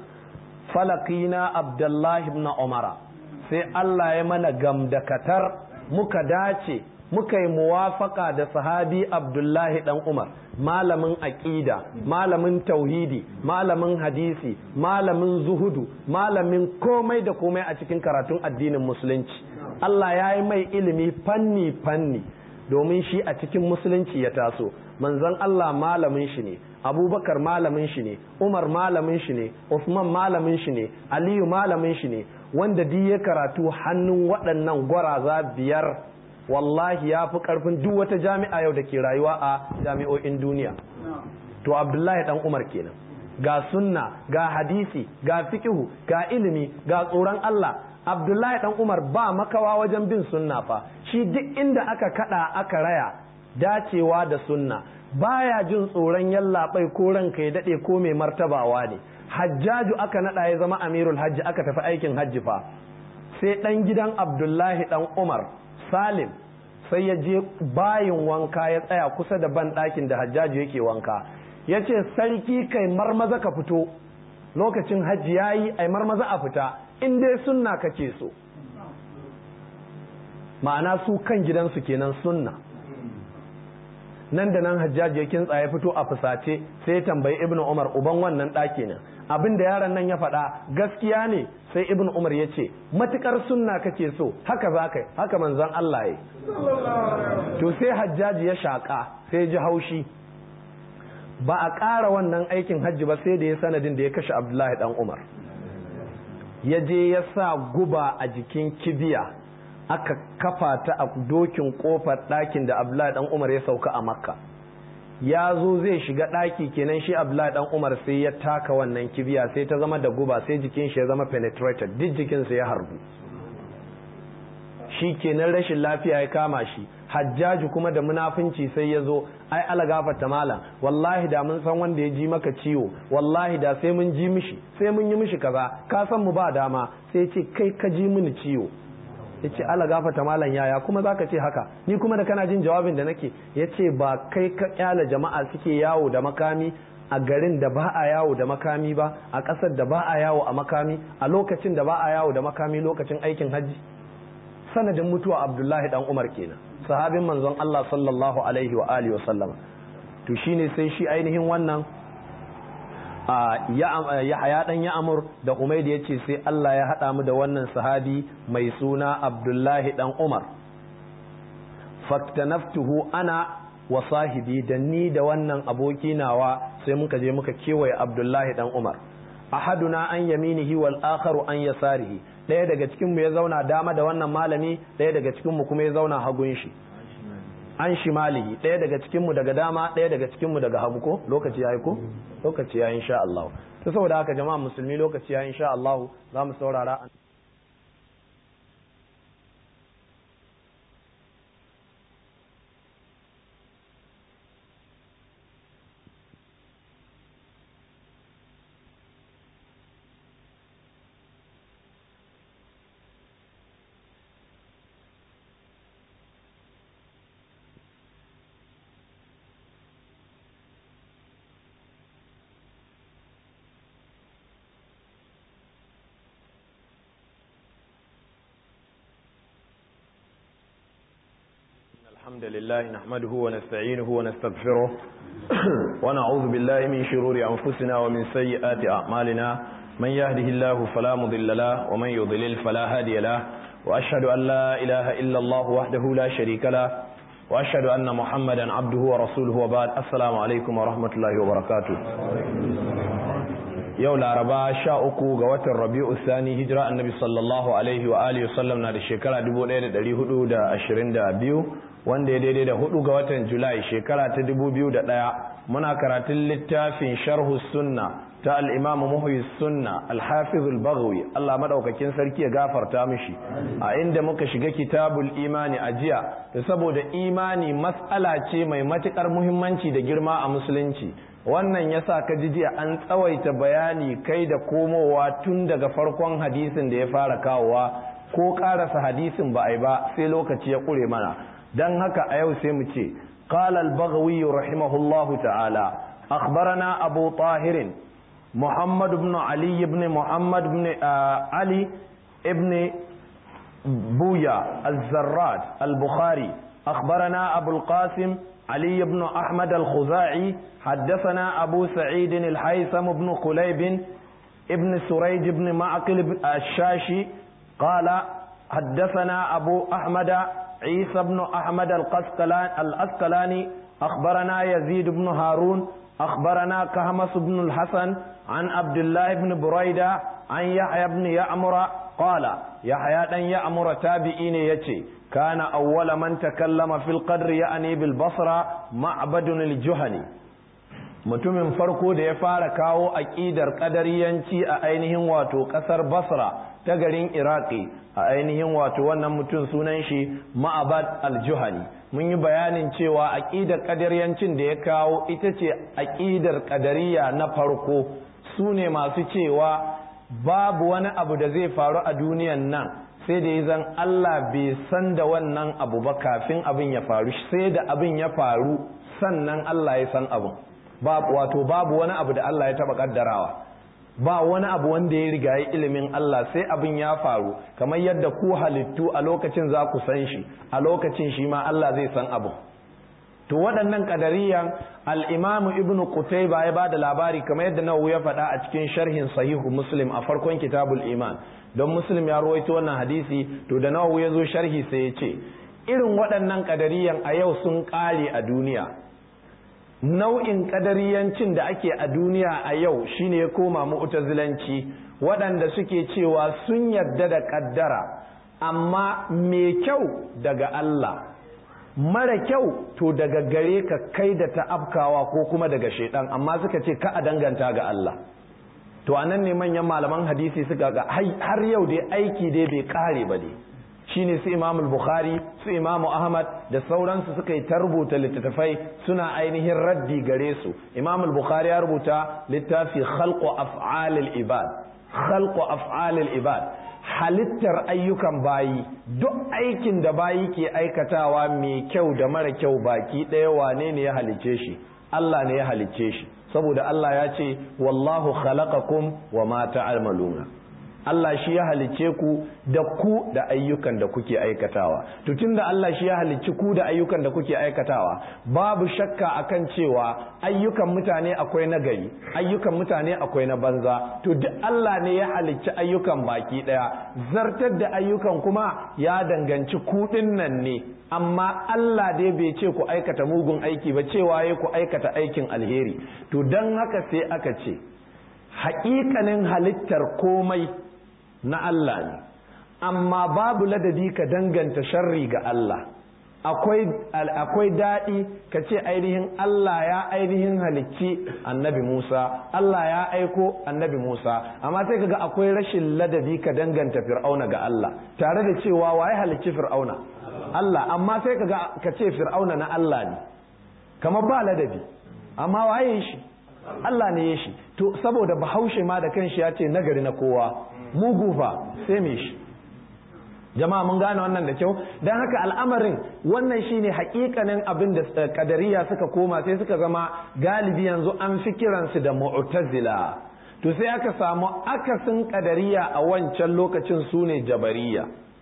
falakina abdullahi ibn umara sai Allah ya mana gamdakatar muka dace muka yi muwafaka da sahabi abdullahi dan umar malamin aqida malamin tauhidi malamin hadisi malamin zuhudu malamin komai da komai a cikin karatun addinin musulunci Allah ya yi mai ilimi fanni fanni domin shi a cikin musulunci ya taso manzon Allah malamin shi ne abubakar malamin shi ne umar malamin shi ne usman malamin shi ne aliyu malamin shi ne wanda duk ya karatu hannun waɗannan gwaraza biyar wallahi ya fi ƙarfin duk wata jami'a yau da ke rayuwa a jami'o'in duniya to abdullahi dan umar kenan ga sunna ga hadisi ga fikihu ga ilimi ga tsoron Allah abdullahi dan umar ba makawa wajen bin sunna fa shi duk inda aka kada aka raya dacewa da sunna baya jin tsoron yallaɓai ko ranka ya daɗe ko mai martabawa ne hajjaju aka naɗa ya zama amirul hajji aka tafi aikin hajji fa sai ɗan gidan abdullahi ɗan umar salim sai ya je bayin wanka ya tsaya kusa da ban ɗakin da hajjaju yake wanka ya ce sarki kai marmaza ka fito lokacin hajji ya yi ai marmaza a fita in dai sunna kake so ma'ana su kan gidansu kenan sunna nan da nan hajjaji ya kintsa ya fito a fusace sai ya tambayi ibn umar uban wannan ɗaki ne abin da yaron nan ya faɗa gaskiya ne sai ibn umar ya ce matukar sunna kake so haka za ka haka manzon Allah ya to sai hajjaji ya shaƙa sai ji haushi ba a ƙara wannan aikin hajji ba sai da ya sanadin da ya kashe abdullahi dan umar ya je ya sa guba a jikin kibiya aka kafa ta a dokin kofar ɗakin da Abdullahi dan Umar ya sauka a Makka ya zo zai shiga ɗaki kenan shi Abdullahi dan Umar sai ya taka wannan kibiya sai ta zama da guba sai jikin shi ya zama penetrated duk jikinsa ya harbu shi kenan rashin lafiya ya kama shi hajjaji kuma da munafunci sai ya zo ai ala gafarta malam wallahi da mun san wanda ya ji maka ciwo wallahi da sai mun ji mishi sai mun yi mishi kaza ka san mu ba dama sai ce kai ka ji mini ciwo ya ce ala gafata malam yaya kuma za ka ce haka ni kuma da kana jin jawabin da nake ya ce ba kai ka kyala jama'a suke yawo da makami a garin da ba a yawo da makami ba a ƙasar da ba a yawo a makami a lokacin da ba a yawo da makami lokacin aikin hajji sanadin mutuwa abdullahi dan umar kenan sahabin manzon allah sallallahu alaihi wa alihi wa sallama to shine sai shi ainihin wannan ya haya dan ya amur da umaid ya ce sai Allah ya haɗa mu da wannan sahabi mai suna abdullahi dan umar faktanaftuhu ana wa sahibi da ni da wannan aboki nawa sai muka je muka kewaye abdullahi dan umar ahaduna an yaminihi wal akharu an yasarihi ɗaya daga cikin mu ya zauna dama da wannan malami ɗaya daga cikin mu kuma ya zauna hagun shi an shimalihi ɗaya daga cikinmu daga dama ɗaya daga cikinmu daga hagu ko lokaci ya yi ko lokaci ya yi insha Allah ta saboda haka jama'a musulmi lokaci ya yi insha Allah za mu saurara الحمد لله نحمده ونستعينه ونستغفره ونعوذ بالله من شرور أنفسنا ومن سيئات أعمالنا من يهده الله فلا مضل له ومن يضلل فلا هادي له وأشهد أن لا إله إلا الله وحده لا شريك له وأشهد أن محمدا عبده ورسوله وبعد السلام عليكم ورحمة الله وبركاته yau laraba sha uku ga watan rabi'u sani hijira annabi sallallahu alaihi wa alihi wasallam na da shekara 1422 wanda ya daidai da hudu ga watan julai shekara ta 2001 muna karatun littafin sharhu sunna ta al-imam muhyi sunna al-hafiz al-baghawi Allah madaukakin sarki ya gafarta mishi a inda muka shiga kitabul imani a jiya da saboda imani mas'ala ce mai matukar muhimmanci da girma a musulunci wannan yasa ka ji jiya an tsawaita bayani kai da komowa tun daga farkon hadisin da ya fara kawowa ko karasa hadisin ba a yi ba sai lokaci ya kure mana don haka a yau sai mu ce قال البغوي رحمه الله تعالى أخبرنا أبو طاهر محمد بن علي بن محمد بن آه علي ابن بويا الزراد البخاري أخبرنا أبو القاسم علي بن أحمد الخزاعي حدثنا أبو سعيد الحيثم بن قليب ابن سريج بن معقل الشاشي قال حدثنا أبو أحمد عيسى بن أحمد الأسقلاني أخبرنا يزيد بن هارون أخبرنا كهمس بن الحسن عن عبد الله بن بريدة عن يحيى بن يعمر قال يحيى بن يعمر تابعين يتي كان أول من تكلم في القدر يعني بالبصرة معبد الجهني mutumin farko da ya fara kawo aƙidar ƙadariyanci a ainihin wato ƙasar basra ta garin iraki a ainihin wato wannan mutum sunan shi ma'abad al-juhani mun yi bayanin cewa aƙidar ƙadariyancin da ya kawo ita ce aƙidar ƙadariya na farko su ne masu cewa babu wani abu da zai faru a duniyan nan sai da ya zan Allah bai san da wannan abu ba kafin abin ya faru sai da abin ya faru sannan Allah ya san abin wato babu wani abu da Allah ya taba kaddarawa ba wani abu wanda ya riga ya ilimin Allah sai abin ya faru kamar yadda ku halittu a lokacin za ku san shi a lokacin shi ma Allah zai san abu to waɗannan kadariyan al-Imam Ibn Qutayba ya bada labari kamar yadda Nawawi ya faɗa a cikin sharhin Sahihu Muslim a farkon Kitabul Iman don Muslim ya rawaito wannan hadisi to da Nawawi ya zo sharhi sai ya ce irin waɗannan kadariyan a yau sun ƙare a duniya nau'in kadariyancin da ake a duniya a yau shine ya koma mu'tazilanci waɗanda suke cewa sun yarda da kaddara amma mai kyau daga Allah mara kyau to daga gare ka kai da ta afkawa ko kuma daga shaidan amma suka ce ka a danganta ga Allah to anan ne manyan malaman hadisi suka ga har yau dai aiki dai bai kare ba dai shine su Imam Bukhari su Imam Ahmad da sauransu suka yi ta rubuta littattafai suna ainihin raddi gare su Imam Bukhari ya rubuta littafi khalqu af'alil ibad khalqu af'alil ibad halittar ayyukan bayi duk aikin da bayi ke aikatawa mai kyau da mara kyau baki ɗaya wane ne ya halicce shi Allah ne ya halicce shi saboda Allah ya ce wallahu khalaqakum wa ma ta'maluna Allah shi ya halicce ku da ku da ayyukan da kuke aikatawa to tunda Allah shi ya halicci ku da ayyukan da kuke aikatawa babu shakka akan cewa ayyukan mutane akwai na gari ayyukan mutane akwai na banza to duk Allah ne ya halicci ayyukan baki daya zartar da ayyukan kuma ya danganci ku nan ne amma Allah dai bai ce ku aikata mugun aiki ba cewa ya ku aikata aikin alheri to dan haka sai aka ce haƙiƙanin halittar komai na Allah ne amma babu ladabi ka danganta sharri ga Allah akwai daɗi ka ce ainihin Allah ya ainihin halicci annabi Musa Allah ya aiko annabi Musa amma sai kaga akwai rashin ladabi ka danganta fir'auna ga Allah tare da cewa waye halicci fir'auna Allah amma sai kaga ka ce fir'auna na Allah ne kamar ba ladabi amma waye shi Allah ne ya shi to saboda bahaushe ma da kanshi ya ce nagari na kowa mugu fa sai me shi jama'a mun gane wannan da kyau don haka al'amarin wannan shine hakikanin abin da kadariya suka koma sai suka zama galibi yanzu an fi kiransu da mu'tazila to sai aka samu akasin kadariya a wancan lokacin su ne jabariya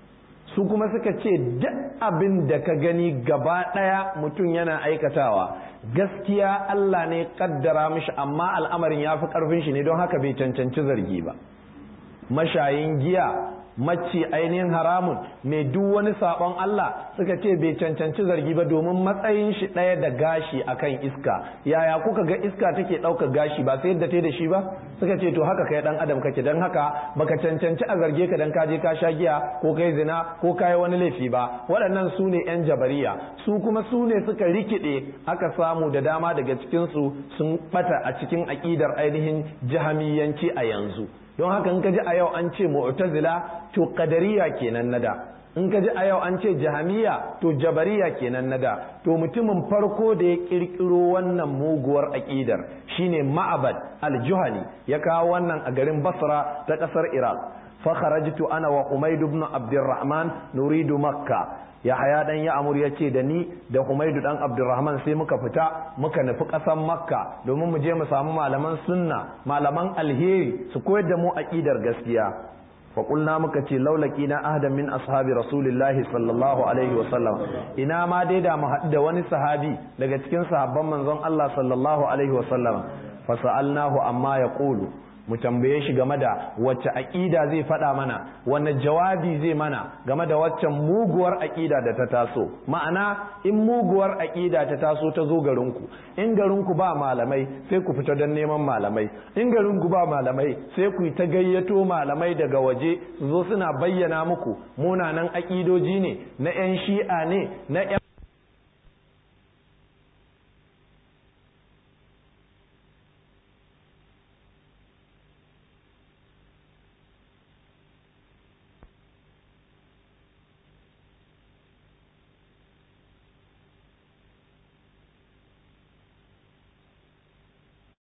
su kuma suka ce duk abin da ka gani gaba ɗaya mutum yana aikatawa gaskiya Allah ne kaddara mishi amma al'amarin ya fi ƙarfin shi ne don haka bai cancanci zargi ba mashayin giya macci ainihin haramun mai duk wani sabon Allah suka ce bai cancanci zargi ba domin matsayin shi ɗaya da gashi akan iska yaya kuka ga iska take ɗaukar gashi ba sai yadda ta da shi ba suka ce to haka kai dan adam kake dan haka baka cancanci a zarge ka dan kaje ka sha giya ko kai zina ko kai wani laifi ba waɗannan su ne yan jabariya su kuma su ne suka rikide aka samu da dama daga cikin su sun bata a cikin aƙidar ainihin jahamiyanci a yanzu don haka in ka ji a yau an ce mu'tazila to qadariya kenan nada in ka ji a yau an ce jahamiya to jabariya kenan nada to mutumin farko da ya kirkiro wannan muguwar aqidar shine ma'abad al-juhani ya kawo wannan a garin basra ta kasar iraq fa kharajtu ana wa umayd ibn abdurrahman nuridu makka yahaya dan ya amur ya ce da ni da humaidu dan abdurrahman sai muka fita muka nufi ƙasar makka domin mu je mu samu malaman sunna malaman alheri su koyar da mu aqidar gaskiya fa qulna muka ce laulaki na ahdan min ashabi rasulillahi sallallahu alaihi wa sallam ina ma dai da mu haɗu da wani sahabi daga cikin sahabban manzon Allah sallallahu alaihi wa sallam fa sa'alnahu amma yaqulu mu tambaye shi game da wacce aƙida zai faɗa mana wanne jawabi zai mana game da waccan muguwar aƙida da ta taso ma'ana in muguwar aƙida ta taso ta zo garinku in garinku ba malamai sai ku fita don neman malamai in garinku ba malamai sai ku ta gayyato malamai daga waje su zo suna bayyana muku munanan aƙidoji ne na 'yan shi'a ne na 'yan